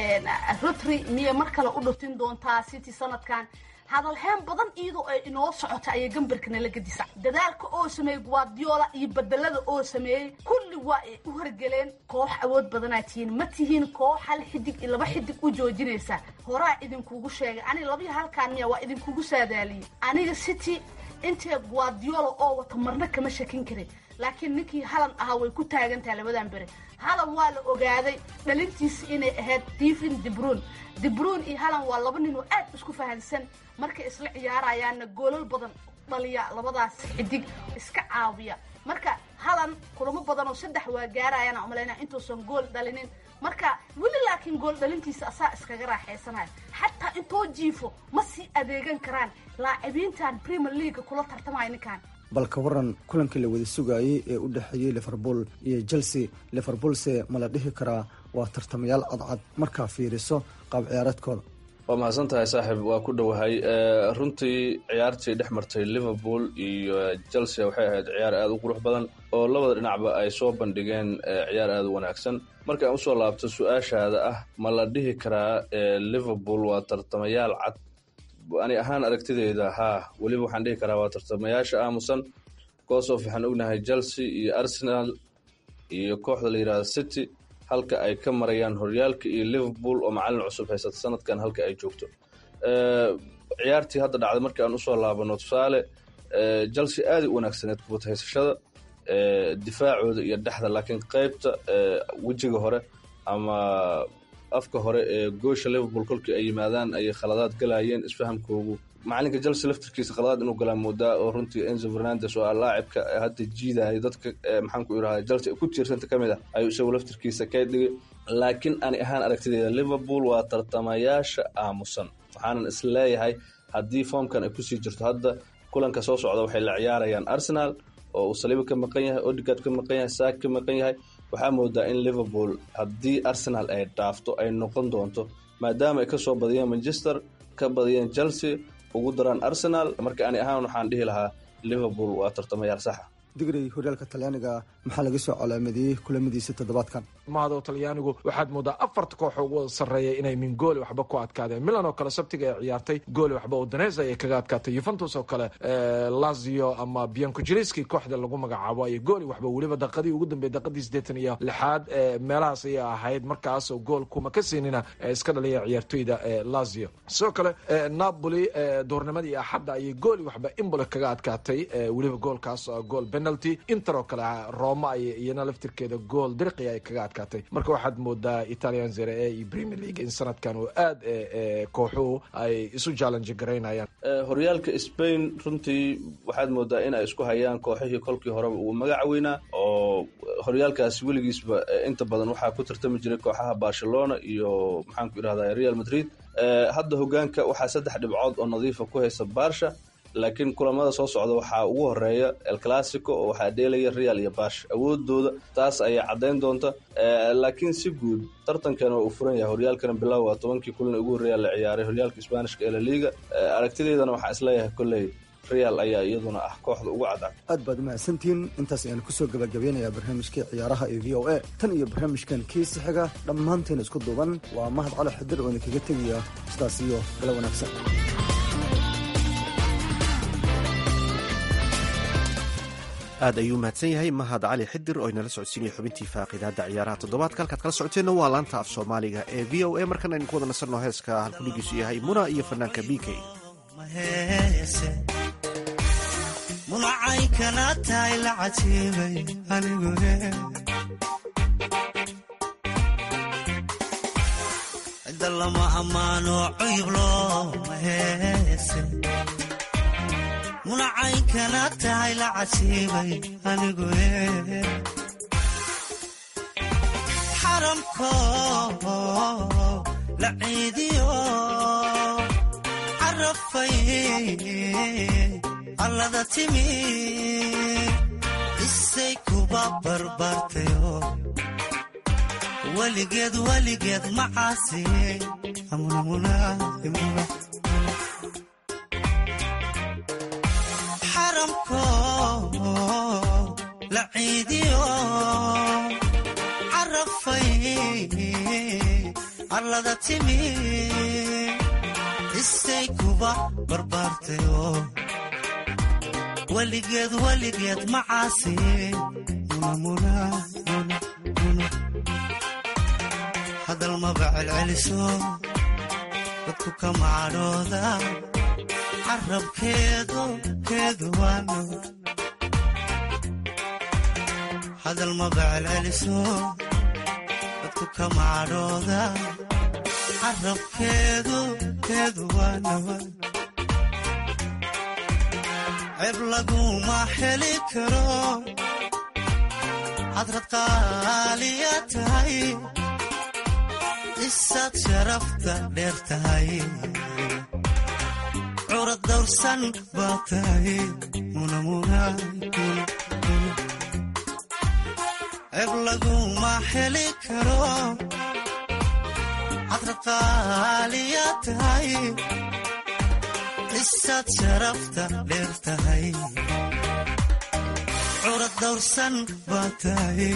rotry miyay mar kale u dhuftin doontaa city sanadkan hadalheen badan iyadoo ay inoo socota ayay gambarka nala gadisa dadaalka oo sameeyey guardiola iyo bedelada oo sameeyey kulli waa ay u horgeleen koox awood badanaa tihiin ma tihiin koox hal xidig iyo laba xidig u joojinaysa horaa idinkugu sheegay aniga labiyo halkaan miya waa idinkugu saadaaliyey aniga city intee guardiola oo wata marna kama shakin karin laakiin ninkii halan ahaa way ku taagantahay labadan bere halan waa la ogaaday dhalintiisa inay ahayd stephen debruun debruun iyo halan waa laba nin oo aad isku fahansan markay isla ciyaarayaanna goolal badan dhaliya labadaas xidig iska caawiya marka halan kulamo badan oo saddex waa gaarayaan umalayna intuusan gool dhalinin marka weli laakiin gool dhalintiisa asaa iskaga raaxaysanaya xataa intoo jiifo ma sii adeegan karaan laacibiintan premier leaga kula tartamaya ninkan balka waran kulankii la wada sugaayey ee u dhexeeyey liverpool iyo chelsea liverpoolse ma la dhihi karaa waa tartamayaal cadcad markaa fiiriso qaab ciyaareedkooda waa mahadsan tahay saaxiib waa ku dhowahay runtii ciyaartii dhex martay liverpool iyo chelsea waxay ahayd ciyaar aada u qurux badan oo labada dhinacba ay soo bandhigeen ciyaar aada u wanaagsan marka aan usoo laabto su-aashaada ah ma la dhihi karaa liverpool waa tartamayaal cad ani ahaan aragtideyda haa weliba waxaan dhihi karaa waa tartamayaasha aamusan goosof waxaan ognahay chelsea iyo arsenal iyo kooxda la yidhahda city halka ay ka marayaan horyaalka iyo liverpool oo macalin cusub haysata sanadkan halka ay joogto ciyaartii hadda dhacday markii aan usoo laabano tusaale chelsea aaday u wanaagsaneed kubad haysashada difaacooda iyo dhexda laakiin qeybta wejiga hore ama afka hore ee goosha liverpool kolkii ay yimaadaan ayay khaladaad galayeen isfahamkoogu macalinka chelsea laftirkiisa khaladaad inuu galaa moodaa oo runtii enzo fernandes oo ah laacibka hadda jiidaya dadka maxaan ku irahda chelsea ku tiirsanta ka mid ah ayuu isagu laftirkiisa ka dhigay laakiin ani ahaan aragtideeda liverpool waa tartamayaasha aamusan waxaanan is leeyahay haddii foomkan ay kusii jirto hadda kulanka soo socda waxay la ciyaarayaan arsenal oo uu saliiba ka maqan yahay odigard ka maqan yahay saak ka maqan yahay waxaa moodaa in liverpool haddii arsenal ay dhaafto ay noqon doonto maadaama ay kasoo badiyeen manchester ka badiyeen chelsea ugu daraan arsenal marka ani ahaan waxaan dhihi lahaa liverpool waa tartamayaal saxa digrey horyaalka talyaaniga maxaa laga soo calaamadiyey kulamadiisa toddobaadkan mahadoo talyaanigu waxaad moodaa afarta kooxoo ugu sarreeya inay min gooli waxba ku adkaadeen milan oo kale sabtiga ay ciyaartay gooli waxba udonesa ayay kaga adkaatay yuventus oo kale lazio ama biancojiriski kooxda lagu magacaabo ayay gooli waxba weliba daqadii ugu dambeeyay daqadii siddeetan iyo lixaad meelahaas ayay ahayd markaasoo gool kuma ka siinina iska dhaliya ciyaartoyda lazio sidoo kale napoli duurnimadii axadda ayay gooli waxba imbole kaga adkaatay weliba goolkaas gool penalty inter oo kale roma ay iyana laftirkeeda gool dirqi ay kaga adkaatay marka waxaad moodaa italian zere e iyo premier league in sanadkan oo aad kooxuhu ay isu challenge garaynayaan horyaalka spain runtii waxaad moodaa in ay isku hayaan kooxihii kolkii horeba uu magaca weynaa oo horyaalkaasi weligiisba inta badan waxaa ku tartami jiray kooxaha barcelona iyo maxaanku idhahda real madrid hadda hogaanka waxaa saddex dhibcood oo nadiifa ku haysa barsha laakiin kulamada soo socda waxaa ugu horeeya el classico oo waxaa dheelaya real iyo bash awoodooda taas ayaa caddayn doonta laakiin si guud tartankan waa uu furan yahay horyaalkana bilow waa tobankii kulan ugu horreeya la ciyaaray horyaalka isbaanishka ee laliga aragtideydana waxaan isleeyahay kolley real ayaa iyaduna ah kooxda ugu cadcad aad baad umahadsantihiin intaas ayaan kusoo gabagabeynayaa barnaamijkii ciyaaraha ee v o a tan iyo barnaamijkan kiisi xiga dhammaanteen isku duuban waa mahad cali xidir oo idinkaga tegaya sidaas iyo gala wanaagsan aad ayuu mahadsan yahay mahad cali xidir oo inala socodsiinaya xubintii faaqidaada ciyaaraha toddobaadka halkaad kala socoteenna waa laanta af soomaaliga ee v o a markan aynu ku wada nasanno heeska halkudhigiisu yahay muna iyo fanaanka b k munacay kana tahay la cajiibay anigu cidda lama ammaano cuyub looma heese munacay kana tahay la cajiibay anigu xaramko la ciidiyo carafay allada timi isay kuba barbaartayo weligeed weligeed macaasi xaramko la ciidiyo carafay allada timi isay kuba barbaartayo weligeed weligeed macaasi hadal maba celceliso dadku ka macadhooda carabkeedu keedu waano hadal maba celceliso dadku ka macadhooda carabkeedu keedu waano ceeb laguma heli karo hadrad qaaliya tahay isaad sharafta dheer tahay curad dawrsan baa tahay ceeb laguma heli karo hadrad qaaliya tahay isaad sharafta dheer tahay curad dawrsan baa tahay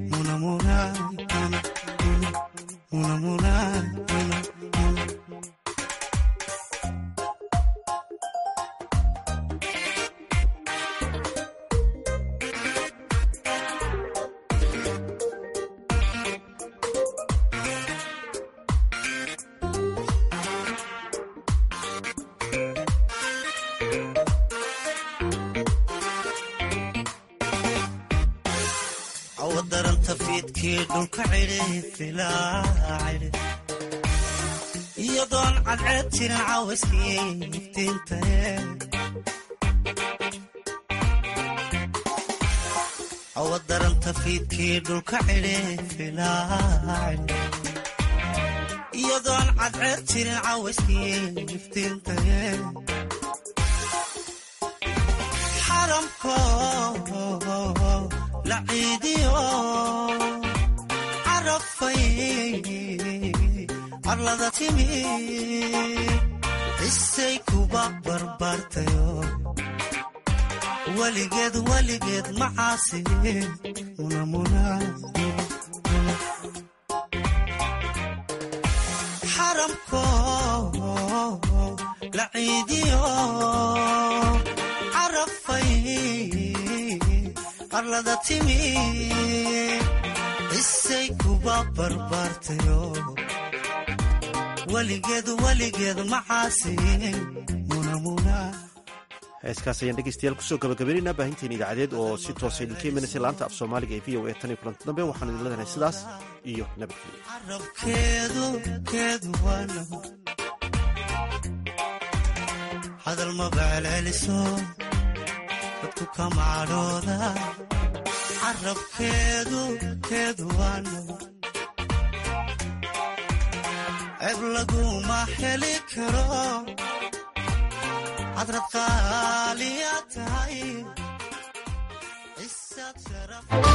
awadaranta fiidkii dhulka cidhi iyadoon cadceed jirin caawiskii iftiintae awadaranta fiidkii dhulka cidhi iyadoon cadceed jirin caawiskii iftiintae xaramko la ciidiyo carafay arlada timi isay kuba barbaartayo weligeed weligeed macaasi munamuna xaramko la ciidiyo carafay qarlada timi isay kuba barbaartayo weligeed weligeed macaasi munamuna heeskaas ayaan dhegeystayaal kusoo gabagabaynaynaa baahinteena idaacadeed oo si toosa idinka imanaysa laanta af soomaaliga ee v o a tan iyo kulanti dambe waxaan idin leedahay sidaas iyo nabadgelyo carabkeedu keedu waana hadal mabacleliso dadku kamacadhooda carabkeedu keedu waana ceeb laguma heli karo hadrad qaaliya tahay isaad sharaf